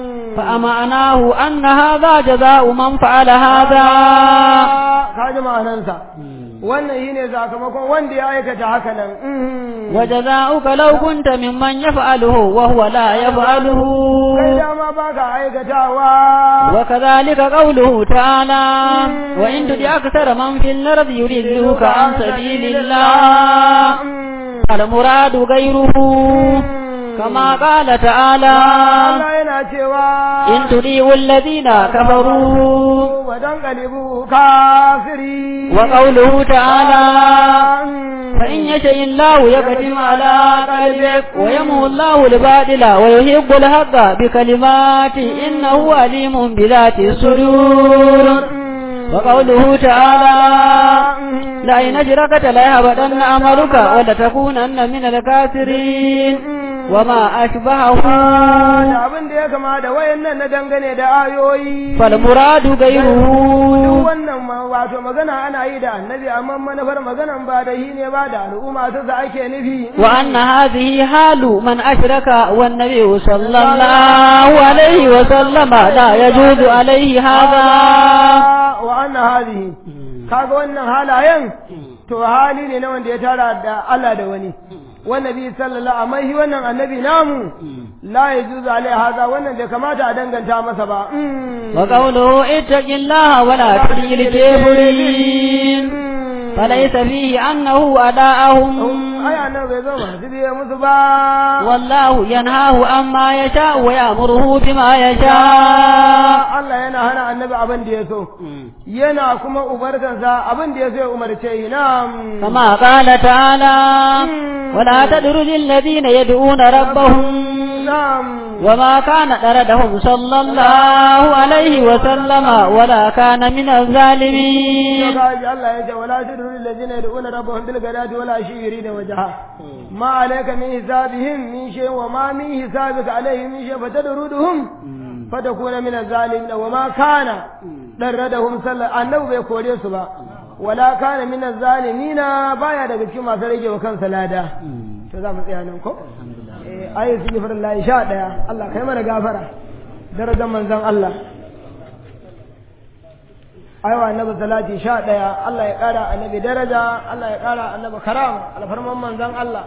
فأمعناه أن هذا جزاء من فعل هذا kaji ma'anansa wannan shine sakamakon wanda ya aikata haka nan وجزاؤك لو كنت ممن يفعله وهو لا يفعله kai dama baka aikatawa وكذلك قوله تعالى وإن تطع أكثر من في الأرض يضلوك عن سبيل الله المراد غيره كما قال تعالى Allah yana cewa إن تطيعوا الذين كفروا wadan kalibu kafiri وقوله تعالى فإن يشاء الله يختم على قلبك ويمحو الله الباطل ويحب الحق بكلماته إنه عليم بذات الصدور وقوله تعالى لئن أشركت ليهبطن عملك ولتكونن من الكافرين وما أشبهه da abin da ya kama da wayannan na dangane da ayoyi فالمراد duk غيره wannan ma wato magana ana yi da annabi amma manufar maganan ba da shi ne ba da al'umma ta sa ake nufi وأن هذه حال من أشرك والنبي صلى الله عليه وسلم لا يجوز عليه هذا wa anna hadhihi kaga wannan halayen to hali ne na wanda ya tara da Allah da wani wannabi sallallahu amma shi wannan annabi namu la yajuzu alai haza wannan bai kamata a danganta masa ba وقوله اتق الله ولا تطع الكافرين فليس فيه أنه أداءهم ai annabi bai zo masu biye musu ba والله ينهاه عما يشاء ويأمره بما يشاء Allah yana hana annabi abin da ya so yana kuma ubartansa abin da ya so ya umarce shi na'am كما قال تعالى ولا تدرج الذين يدعون ربهم na'am وما كان طردهم صلى الله عليه وسلم ولا كان من الظالمين kaji Allah ya ce wala tudru allazina yad'una rabbahum bil ghadati wala ashi yurida wajha ma alayka min hisabihim min shay wa ma min hisabika alayhim min shay fatadruduhum fatakuna min az-zalimin wa ma kana darradahum sallallahu annabi bai kore su ba wala kana min az-zalimin baya daga cikin masu rage wa kansa lada to za mu tsaya nan ko eh ayi sigifar sha ɗaya Allah kai mana gafara darajar manzon Allah aiwa annabi salati sha ɗaya Allah ya ƙara annabi daraja Allah ya ƙara annabi karama alfarman manzon Allah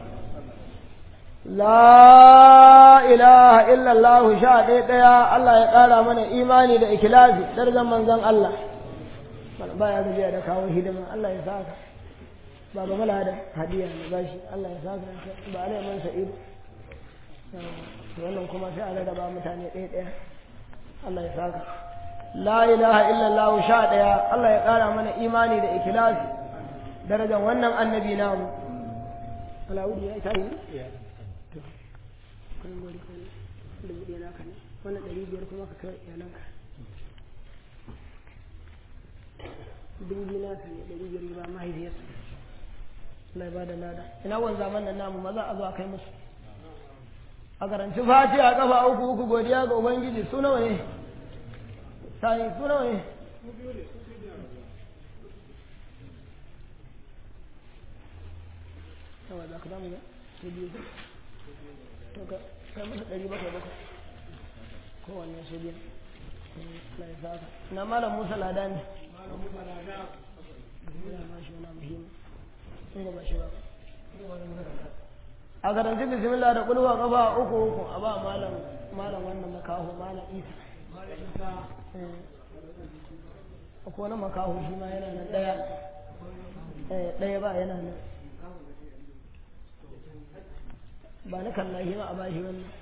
la ilaha illallah sha ɗaya ɗaya Allah ya ƙara mana imani da ikilasi darajar manzon Allah baya gajiya da kawo hidima Allah ya saka baba mala da hadiya ne ba shi Allah ya saka ba alai man sa'id to wannan kuma sai a rarraba mutane ɗaya ɗaya Allah ya saka la ilaha illallah sha ɗaya Allah ya ƙara mana imani da ikhlasi darajar wannan annabi namu Alawudi ya yi tayi to kan gori kan dubu ɗaya naka ne wannan ɗari biyar kuma ka kai iyalanka dubu biyu naka ne ɗari biyar ba mahaifiyarsa Allah ya bada lada ina wan zaman nan namu maza a zo a kai musu a karanci fati a kafa uku uku godiya ga ubangiji su nawa ne sai su nawa ne yawa za ka damu ya su biyu to ka kai musu ɗari bakwai bakwai kowanne su biyu Allah ya saka na malam Musa Lada ne ya ma shi wani muhimmi sun gaba shi ba a karanci bismillah da kulwa kafa uku uku a ba malam malam wannan makaho malam isa akwai wani makaho shi ma yana nan ɗaya ɗaya ba yana nan ba na kalla shi ma a ba shi wannan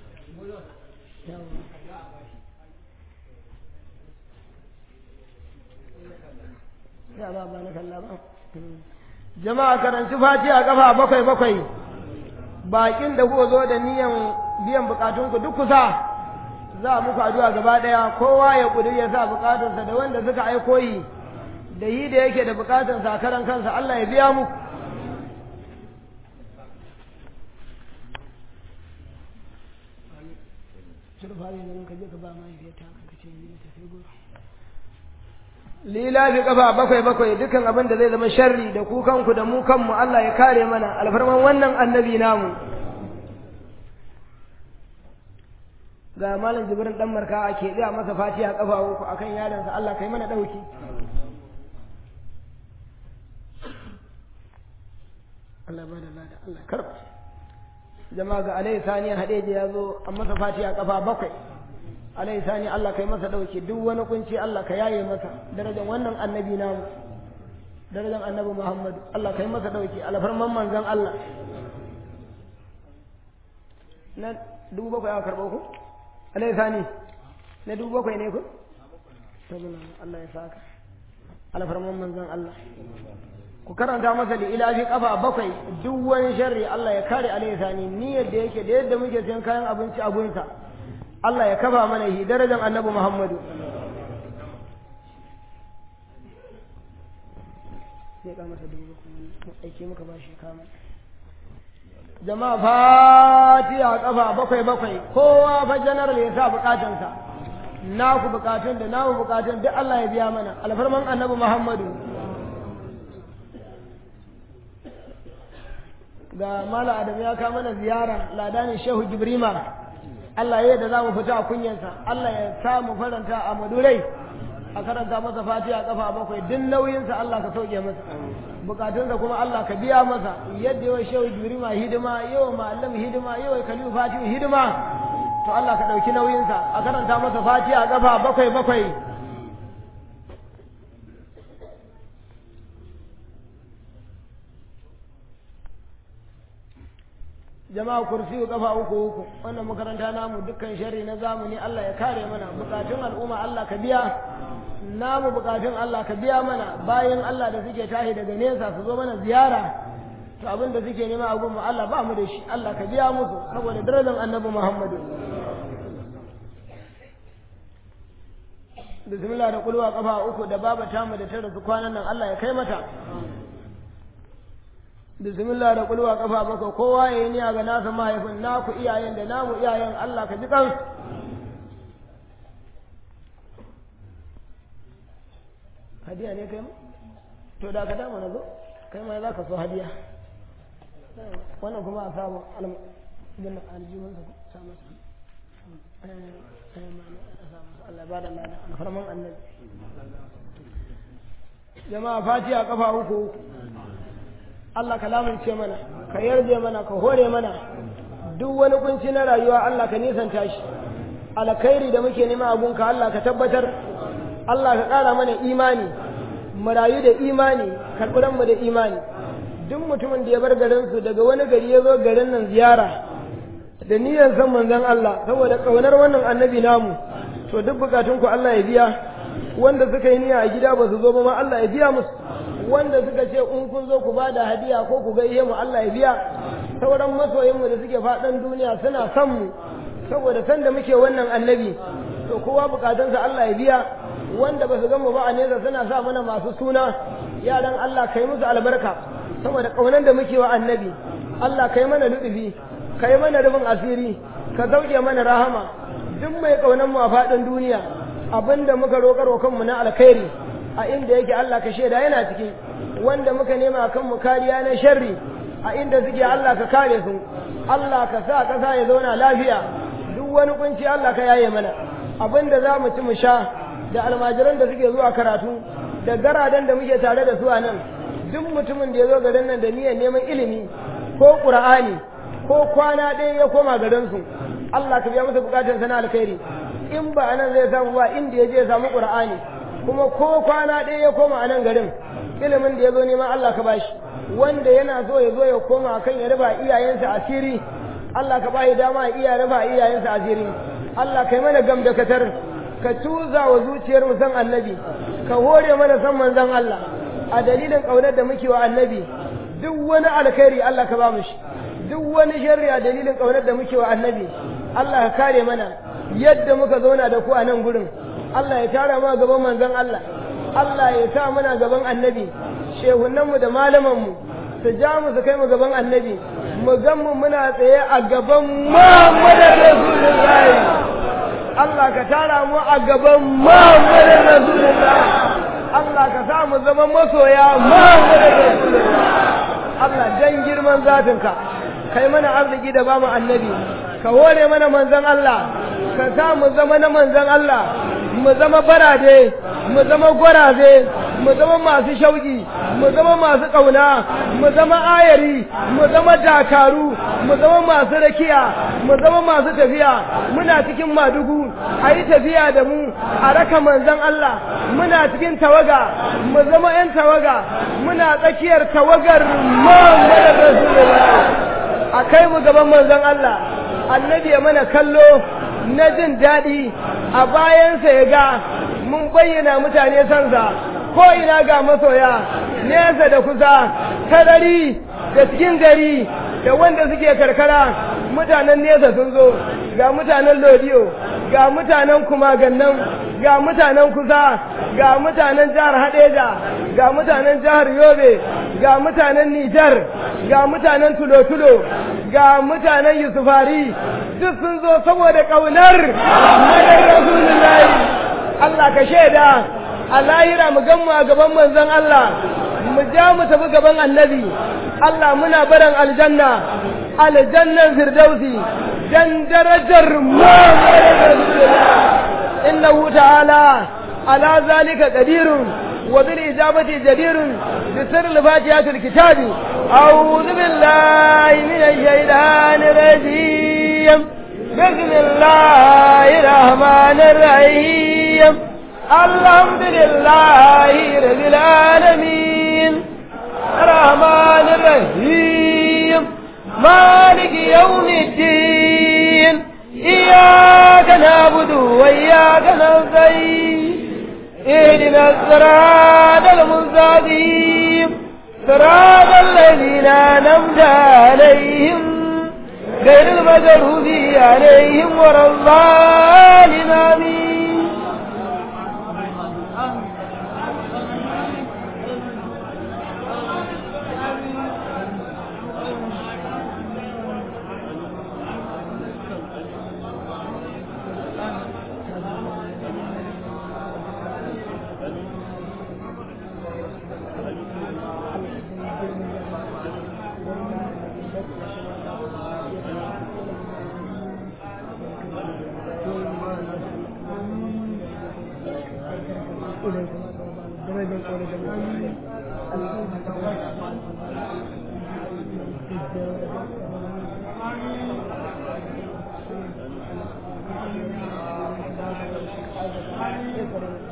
ya ba ba na kalla ba jama'a karanci fati a kafa bakwai bakwai bakin da kuka zo da niyan biyan bukatunku duk kusa za a muku addu'a gaba daya kowa ya kuduri ya sa bukatunsa da wanda suka aiko yi da yi da yake da bukatunsa a karan kansa Allah ya biya muku lila fi kafa bakwai bakwai dukan abin da zai zama sharri da ku kanku da mu kanmu Allah ya kare mana alfarman wannan annabi namu ga malam jibrin dan marka ake tsaya masa fatiha kafa uku akan yaransa Allah kai mana dauki Allah ba da lada Allah karba jama'a ga alai sani hadeje ya zo an masa fatiha kafa bakwai alai sani Allah kai masa dauke duk wani kunci Allah ka yaye masa darajar wannan annabi namu darajar annabi Muhammad Allah kai masa dauke alfarman manzon Allah na dubu bakwai aka karɓo ku alai sani na dubu bakwai ne ku tabbana Allah ya saka alfarman manzon Allah ku karanta masa da ilafi kafa bakwai duk wani sharri Allah ya kare alai sani niyyar da yake da yadda muke sayan kayan abinci a gunsa Allah ya kafa mana shi darajar annabi Muhammadu. Sai ka masa dubu kuma aike muka ba shi kama. Jama'a fatiha kafa bakwai bakwai kowa fa general ya sa bukatansa. Naku bukatun da namu bukatun duk Allah ya biya mana alfarman annabi Muhammadu. Ga Mala Adam ya kama mana ziyara ladanin Shehu Jibrima. Allah ya da za mu fita a kunyansa Allah ya sa mu faranta a madurai a karanta masa fatiha kafa bakwai duk nauyinsa Allah ka sauke masa bukatunsa kuma Allah ka biya masa yadda yawa shehu jirima hidima yawa ma'allam hidima yawa kalifu fatihu hidima to Allah ka ɗauki nauyinsa a karanta masa fatiha kafa bakwai bakwai jama'a kursiyu kafa uku uku wannan makaranta namu dukkan sharri na zamani Allah ya kare mana bukatun al'umma Allah ka biya namu bukatun Allah ka biya mana bayan Allah da suke tahi daga nesa su zo mana ziyara to abin da suke nema a gunmu Allah ba mu da shi Allah ka biya musu saboda darajar annabi Muhammadu bismillah da kulwa kafa uku da baba tamu da ta rasu kwanan nan Allah ya kai mata bismillah da kulwa kafa baka kowa ya yi niyya ga nasa mahaifin naku iyayen da namu iyayen Allah ka ji kan hadiya ne kai to da ka dama na zo kai ma za ka so hadiya wannan kuma a samu bin aljihun sa sa masa Allah ba da lada alfarman annabi jama'a fatiha kafa uku Allah ka lamunce mana ka yarje mana ka hore mana duk wani kunci na rayuwa Allah ka nisanta shi alkhairi da muke nema abunka Allah ka tabbatar Allah ka ƙara mana imani mu rayu da imani karɓuran mu da imani duk mutumin da ya bar garinsu daga wani gari ya zo garin nan ziyara da niyyar san manzon Allah saboda kaunar wannan annabi namu to duk bukatun ku Allah ya biya wanda suka yi niyya a gida ba su zo ba ma Allah ya biya musu wanda suka ce in kun zo ku bada hadiya ko ku gaishe mu Allah ya biya sauran masoyinmu da suke faɗan duniya suna son mu saboda san da muke wannan annabi to kowa bukatunsa Allah ya biya wanda ba su gan mu ba a nesa suna sa mana masu suna yaran Allah kai musu albarka saboda kaunan da muke wa annabi Allah kai mana lutufi kai mana rubin asiri ka zauke mana rahama duk mai kaunan mu a faɗin duniya abinda muka roƙar wa kanmu na alkhairi a inda yake Allah ka shaida yana ciki wanda muka nema kan mu kariya na sharri a inda suke Allah ka kare su Allah ka sa ƙasa ya zauna lafiya duk wani kunci Allah ka yaye mana abinda za mu ci mu sha da almajiran da suke zuwa karatu da garadan da muke tare da su a nan duk mutumin da ya zo garin nan da niyyar neman ilimi ko qur'ani ko kwana ɗaya ya koma garin su Allah ka biya masa bukatun sana alkhairi in ba anan zai samu ba inda ya je ya samu qur'ani kuma ko kwana ɗaya ya koma a nan garin ilimin da ya zo neman Allah ka bashi wanda yana so ya zo ya koma kan ya raba iyayensa asiri Allah ka bashi dama ya iya raba iyayensa asiri Allah kai mana gam da katar ka tuza wa zuciyar mu san annabi ka hore mana san manzon Allah a dalilin kaunar da muke wa annabi duk wani alkhairi Allah ka ba mu shi duk wani sharri a dalilin kaunar da muke wa annabi Allah ka kare mana yadda muka zauna da ku a nan gurin Allah ya tara ma gaban manzon Allah Allah ya sa muna gaban annabi shehunanmu da malamanmu su ja mu su kai mu gaban annabi mu gan mu muna tsaye a gaban Muhammadu Rasulullahi Allah ka tara mu a gaban Muhammadu Rasulullahi Allah ka sa mu zama masoya Muhammadu Rasulullahi Allah dan girman zatinka kai mana arziki da bamu annabi ka hore mana manzon Allah ka sa mu zama na manzon Allah mu zama barade mu zama gwaraze mu zama masu shauki mu zama masu ƙauna mu zama ayari mu zama dakaru mu zama masu rakiya mu zama masu tafiya muna cikin madugu a yi tafiya da mu a raka manzon Allah muna cikin tawaga mu zama 'yan tawaga muna tsakiyar tawagar Muhammadu Rasulullah a kai mu gaban manzon Allah annabi ya mana kallo na jin daɗi a bayansa ya ga mun bayyana mutane sansa ko ina ga masoya nesa da kusa tarari da cikin gari da wanda suke karkara mutanen nesa sun zo ga mutanen lodiyo ga mutanen kumagannan ga mutanen kusa ga mutanen jihar hadeja ga mutanen jihar yobe ga mutanen nijar ga mutanen tulo-tulo ga mutanen yusufari duk sun zo saboda ƙaunar madar rasulullahi Allah ka shaida a lahira mu gan mu a gaban manzon Allah mu ja mu tafi gaban annabi Allah muna barin aljanna aljannan firdausi dan darajar Muhammad innahu ta'ala ala zalika qadirun wa bil ijabati jadirun bi sirr fatihatil kitabi a'udhu billahi minash shaitanir rajim بسم الله الرحمن الرحيم الحمد لله رب العالمين الرحمن الرحيم مالك يوم الدين إياك نعبد وإياك نستعين اهدنا الصراط المستقيم صراط الذين أنعمت عليهم غير المغضوب عليهم ولا الضالين آمين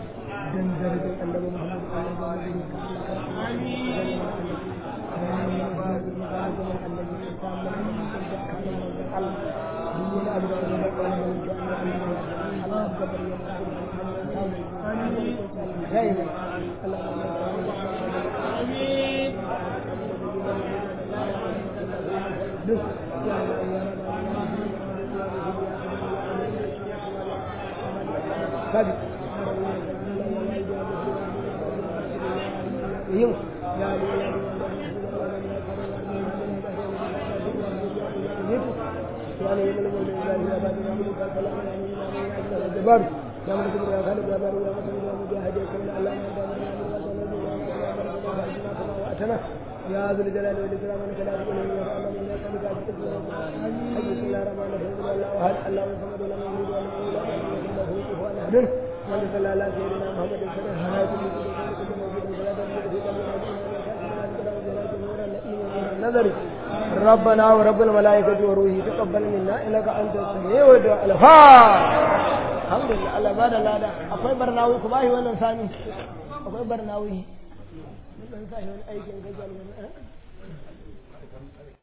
dan darajar annabi Muhammad sallallahu alaihi wasallam kabi yin جبار يا من كبر يا خالد يا بار يا مسلم يا مجاهد يا كل الله واتنا يا ذو الجلال والاكرام انك لا تقول يا الله من يسالك بسم الله الرحمن الرحيم الله احد الله صمد لم يلد ولم يولد ولم يكن له كفوا احد من صلى على سيدنا محمد صلى الله عليه وسلم نظري ربنا ورب الملائكة وروحه تقبل منا إنك أنت السميع والدعاء الحمد لله الله بعد الله ده akwai barnawi ku bashi wannan sami akwai barnawi mun san sai wani aikin gajar wannan